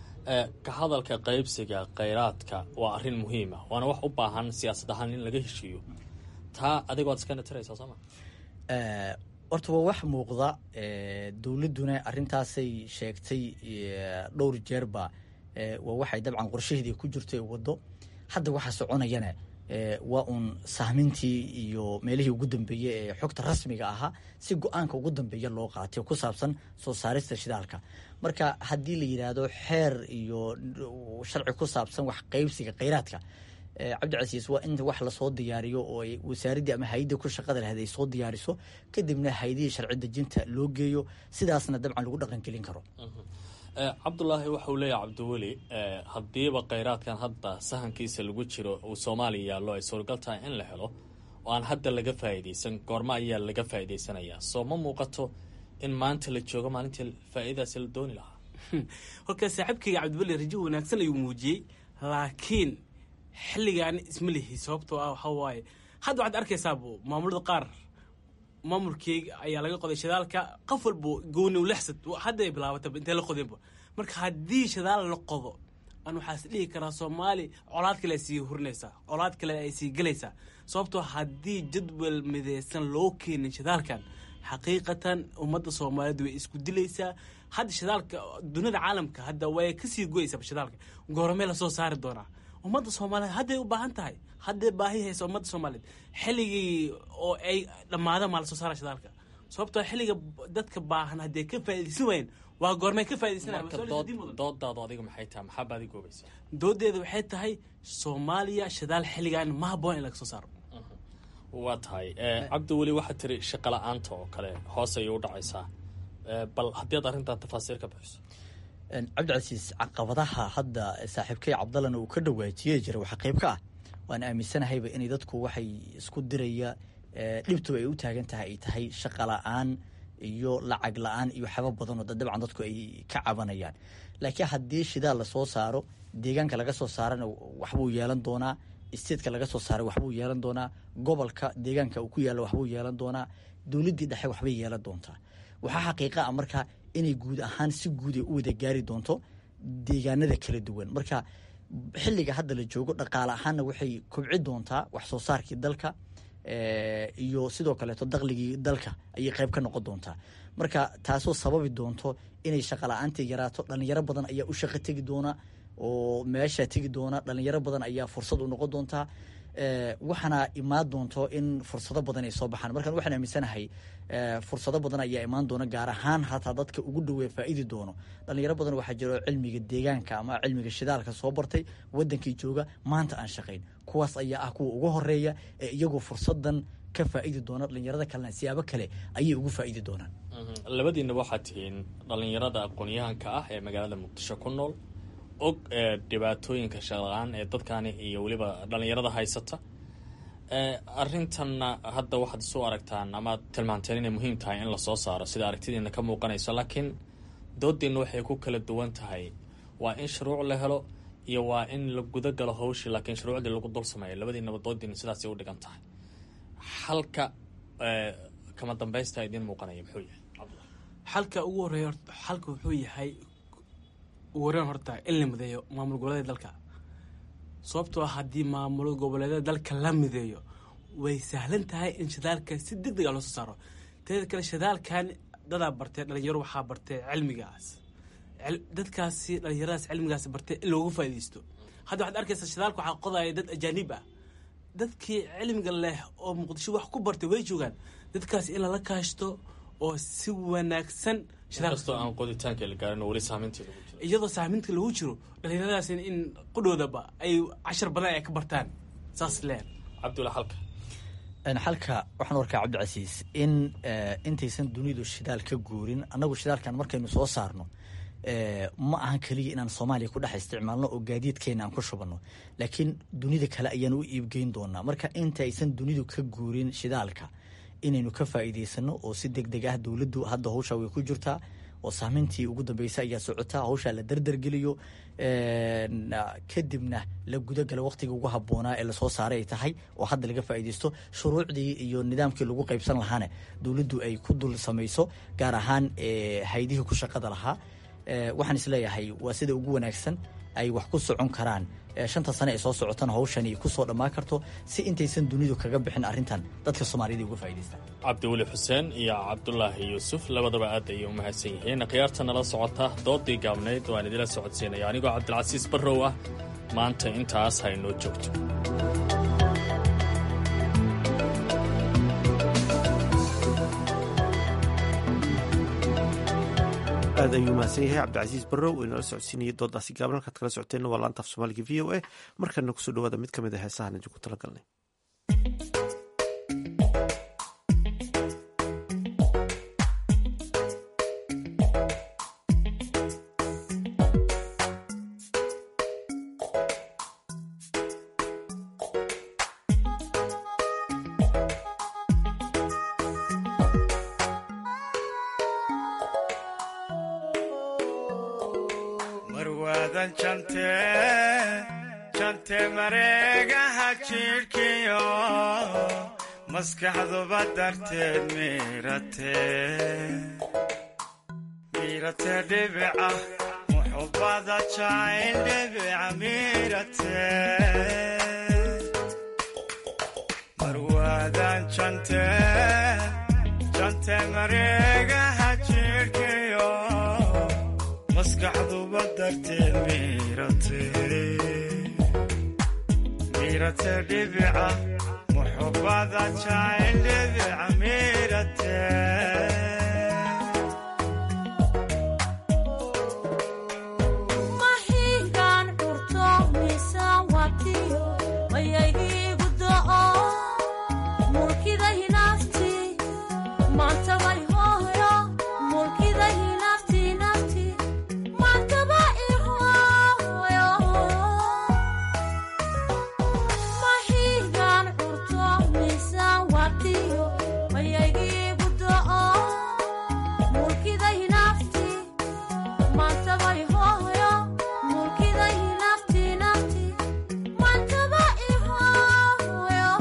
ka hadalka qaybsiga khayraadka waa arrin muhiima waana wax u baahan siyaasad ahaan in laga heshiiyo taa adigo ad iskana tiraysaa sooma horta waa wax muuqda dowladduna arrintaasay sheegtay dhowr jeerba waa waxay dabcan qorshaheedii ku jirto ee waddo hadda waxa soconayana waa uun sahmintii iyo meelihii ugu dambeeyey ee xogta rasmiga ahaa si go-aanka ugu dambeeya loo qaatay ku saabsan soo saarista shidaalka marka haddii la yidhaahdo xeer iyo sharci ku saabsan wax qaybsiga khayraadka cabdicasiis waa in wax lasoo diyaariyo oo ay wasaaraddii ama hay-adii ku shaqada lahayd ay soo diyaariso kadibna hay-adihii sharci dejinta loo geeyo sidaasna dabcan lagu dhaqangelin karo cabdulaahi waxauu leeyahay cabdiweli haddiiba kheyraadkan hadda sahankiisa lagu jiro uu soomaaliya yaallo ay suuragal tahay in la helo oo aan hadda laga faa'iidaysan goormo ayaa laga faa'iidaysanayaa soo ma muuqato in maanta la joogo maalintii faa'iidadaasi la dooni lahaa horka saaxiibkayga cabdiweli rajo wanaagsan ayuu muujiyey laakiin xilligaan isma lihi sababtoo ah waxaa waaye hadda waxaad arkaysaabo maamulada qaar maamulkeyga ayaa laga qoday shidaalka qof walbo gooni lexsad hadday bilaabataba intee la qodeenba marka haddii shidaal la qodo aan waxaas dhihi karaa soomaali colaad kale ay sii hurinaysaa colaad kale ay sii gelaysaa sababtoo haddii jadwal mideysan loo keenin shidaalkan xaqiiqatan ummadda soomaaliyeed way isku dilaysaa hadda shidaalka dunida caalamka hadda way kasii goyaysaa shidaalka goormee lasoo saari doonaa ummadda soomaaliyeed hadday u baahan tahay hadday baahi haysa ummadda soomaaliyeed xilligii oo ay dhammaadaan maa lasoo saara shidaalka sababtoo xilliga dadka baahan hadday ka faa'iidaysan waayeen waa goormay ka faa'iidaysanayandoodaadu adiga maxay tahay maxaa baadi goobaysa doodeeda waxay tahay soomaaliya shidaal xilligan ma habboon in laga soo saaro waa tahay cabdi weli waxaad tiri shaqo la-aanta oo kale hoos ayay u dhacaysaa bal haddii aad arrintan tafaasiir ka bixiso cabdicasiis caqabadaha hadda saaxiibkay cabdallana uu ka dhawaajiye jira waxaa qayb ka ah waan aaminsanahayba inay dadku waxay isku diraya dhibtu ay u taagan tahay ay tahay shaqa la-aan iyo lacag la-aan iyo waxyaaba badanoo dabcan dadku ay ka cabanayaan laakiin haddii shidaal lasoo saaro deegaanka laga soo saarana waxbuu yeelan doonaa statetka laga soo saaray waxbuu yeelan doonaa gobolka deegaanka uu ku yaalla waxbuu yeelan doonaa dowladdii dhexe waxbay yeelan doontaa waxaa xaqiiqa ah marka inay guud ahaan si guud ay u wada gaari doonto deegaanada kala duwan marka xilliga hadda la joogo dhaqaale ahaanna waxay kobci doontaa wax soo saarkii dalka iyo sidoo kaleeto daqligii dalka ayay qayb ka noqon doontaa marka taasoo sababi doonto inay shaqala-aantii yaraato dhalinyaro badan ayaa u shaqo tegi doona oo meesha tegi doona dhalinyaro badan ayaa fursad u noqon doontaa waxaana imaan doonto in fursado badan ay soo baxaan markaan waxaan aaminsanahay fursado badan ayaa imaan doona gaar ahaan hataa dadka ugu dhowee faa'iidi doono dhalinyaro badan waxaa jiro cilmiga deegaanka ama cilmiga shidaalka soo bartay wadankii jooga maanta aan shaqayn kuwaas ayaa ah kuwa ugu horeeya ee iyagoo fursadan ka faa'iidi doona dhalinyarada kalena siyaabo kale ayay ugu faa'iidi doonaan labadiinaba waxaad tihiin dhalinyarada aqoon-yahanka ah ee magaalada muqdisho ku nool og dhibaatooyinka shaqla-aan ee dadkani iyo weliba dhalinyarada haysata arintanna hadda waxaad isu aragtaan amaad tilmaanteen inay muhiim tahay in lasoo saaro sida aragtidiina ka muuqanayso laakiin doodiina waxay ku kala duwan tahay waa in shuruuc la helo iyo waa in la guda galo hawshii laakiin shuruucdii lagu dul sameeyo labadiinaba doodiina sidaasay u dhigan tahay xalka kama dambaysta idiin muuqanaya muxuu yahay xalka ugu horeeya xalka wuxuu yahay ugu horeen horta in la mideeyo maamul goboleeda dalka sababtoo ah haddii maamul goboleedyada dalka la mideeyo way sahlan tahay in shidaalka si deg deg a loo soo saaro teeda kale shidaalkan dadaa bartee dhalinyaro waxaa bartee cilmigaas dadkaasi dhalinyaradaas cilmigaas bartee in loogu faaidaysto hadda waxaad arkaysaa shidaalka waxaa qodaya dad ajaanib ah dadkii cilmiga leh oo muqdisho wax ku bartay way joogaan dadkaas in lala kaashto oo si wanaagsan inkastoo aan qoditaanka la gaarin weli saameyntii lagu jiro iyadoo saameynta lagu jiro dhalinyaradaas in qudhoodaba ay cashar badan ay ka bartaan saas leen cabdulla xalka xalka waxaan warkaa cabdicasiis in intaysan dunidu shidaal ka guurin annagu shidaalkan markaynu soo saarno ma ahan keliya inaan soomaaliya ku dhex isticmaalno oo gaadiidkeena aan ku shubanno laakiin dunida kale ayaan u iibgeyn doonaa marka inta aysan dunidu ka guurin shidaalka inaynu ka faa'iidaysano oo si deg deg ah dowladdu hadda hawshaa way ku jirtaa oo saameyntii ugu dambeysay ayaa socotaa hawshaa la dardargeliyo kadibna la gudagala waqtiga ugu habboonaa ee lasoo saaray ay tahay oo hadda laga faa'iidaysto shuruucdii iyo nidaamkii lagu qaybsan lahaana dowladdu ay ku dul samayso gaar ahaan haydihii ku shaqada lahaa waxaan isleeyahay waa sida ugu wanaagsan ay wax ku socon karaan shanta sane ee soo socotana hawshani kusoo dhammaan karto si intaysan dunidu kaga bixin arrintan dadka soomaaliyada uga faa'idaystaan cabdiweli xuseen iyo cabdulaahi yuusuf labadaba aad ayay u mahadsan yihiin khiyaarta nala socota doodii gaabnayd waan idila socodsiinaya anigoo cabdilcasiis barrow ah maanta intaas haynoo joogto aad ayuu mahadsan yahay cabdicasiis barrow oo inala socodsiinayay doodaasi gaaban halkaad kala socoteenna waa laanta af soomaaliga v o a markana kusoo dhawaada mid ka mid a heesahan idinku tala galnay waadan jante jante mareegaha jidhkiyo maskaxduba darteed miirate miirate dhibica muxubada jacayl dhibica miirate marwaadan jante jante mareegaha jidhkiyo maskaxduba darteed miirate miirate dhibica muxubada jacayl dhibica miirate mahigaan curto miisaan watiyo mayaygiigu do'o mulkida hinaafti maantabay hooyo mulkida hinaafti naafti maantaba ihooyo mahigaan curto miisaan watiyo mayaygiigu do'o mulkida hinaafti maantabay hooyo mulkida hinaafti naafti maantaba ihooyo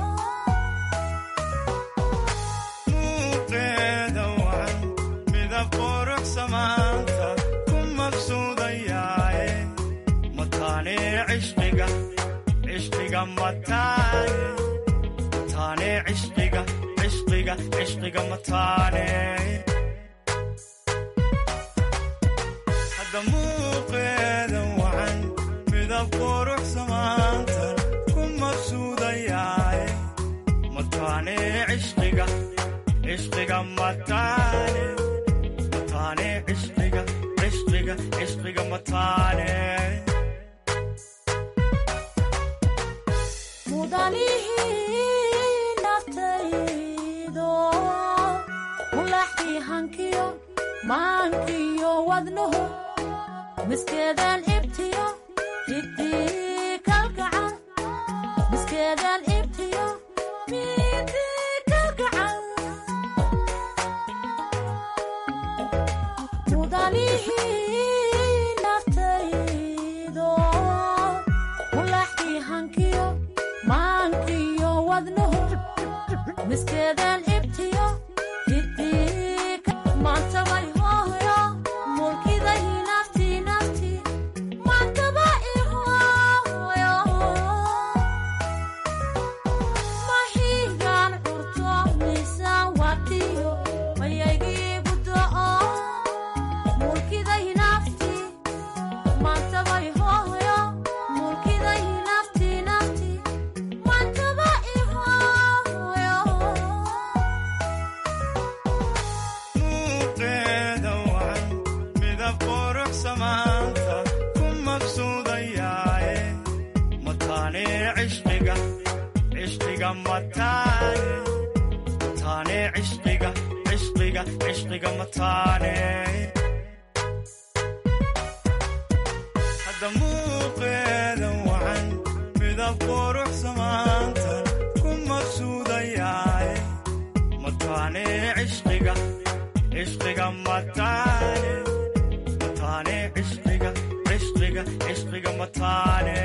muuqeeda wacan midab qurux samaanta ku mabsuudayaaye mataane cishqiga cishqiga mataane mataane cishqiga cishqiga cishqiga mataane hadda muuqeeda wacan midab qurux samaanta ku mabsuudayaaye mataane cishqiga cishqiga mataane mataane cishqiga cishqiga cishqiga mataane mudalihii naftaydo mulaxkii hankiyo maankiyo wadnuhu miskeedaan ibtiyo hidii kalgacan miskeedaan ibtiyo midii kalgacan mudalihii naftaydo mulaxkii hankiyo maankiyo wadnuhu miskeedaan ibtiyo hidii maantabay hooyo mulkida hinaafti naafti maantaba ihooyo mahigaan curto miisaan watiyo mayaygiigu do'o mulkida hinaafti maantabay hooyo mulkida hinaafti naafti maantaba ihooyo muuqeeda wacan midab qurux samaanta ku mabsuudayaaye mataane cishqiga cishqiga mataane mataane cishqiga cishqiga cishqiga mataane hadda muuqeeda wacan midab qurux samaanta ku mabsuudayaaye mataane cishqiga cishqiga mataane mataane cishqiga cishqiga cishqiga mataane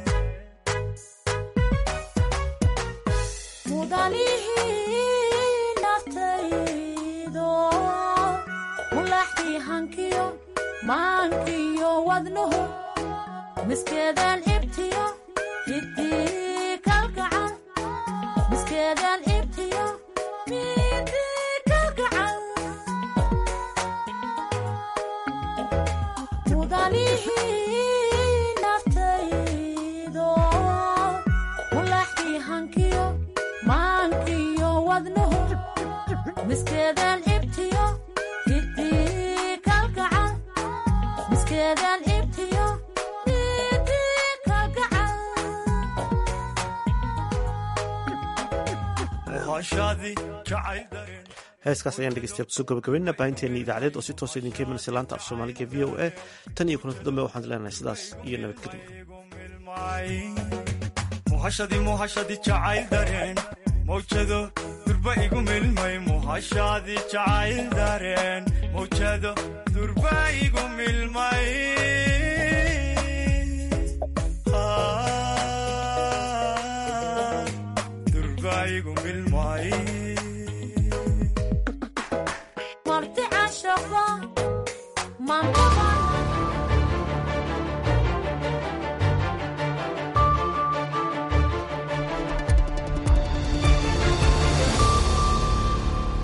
mudalihii naftaydo mulaxkii hankiyo maankiyo wadnuhu miskeedaan ibtiyo hidii kalgacan miskeedaan ibtiyo midii kalgacan mudalihii naftaydo mulaxkii hankiyo maankiyo wadnuhu miskeedaan ibtiyo hidii kalgacan miskeedaan ibtiyo hidii kalgacan muhashadii jacayl dareen heeskaas ayaan dhegeystayaal kusoo gabagabaynaa baahinteena idaacadeed oo si toosa idinka imanaysa laanta af soomaaliga v o a tan iyo kulanti dambe waxaan leenahay sidaas iyo nabadgelyo muhashadii muhashadii jacayl dareen mawjado durba igu milmay muhashadii jacayl dareen mawjado durba igu milmay maanka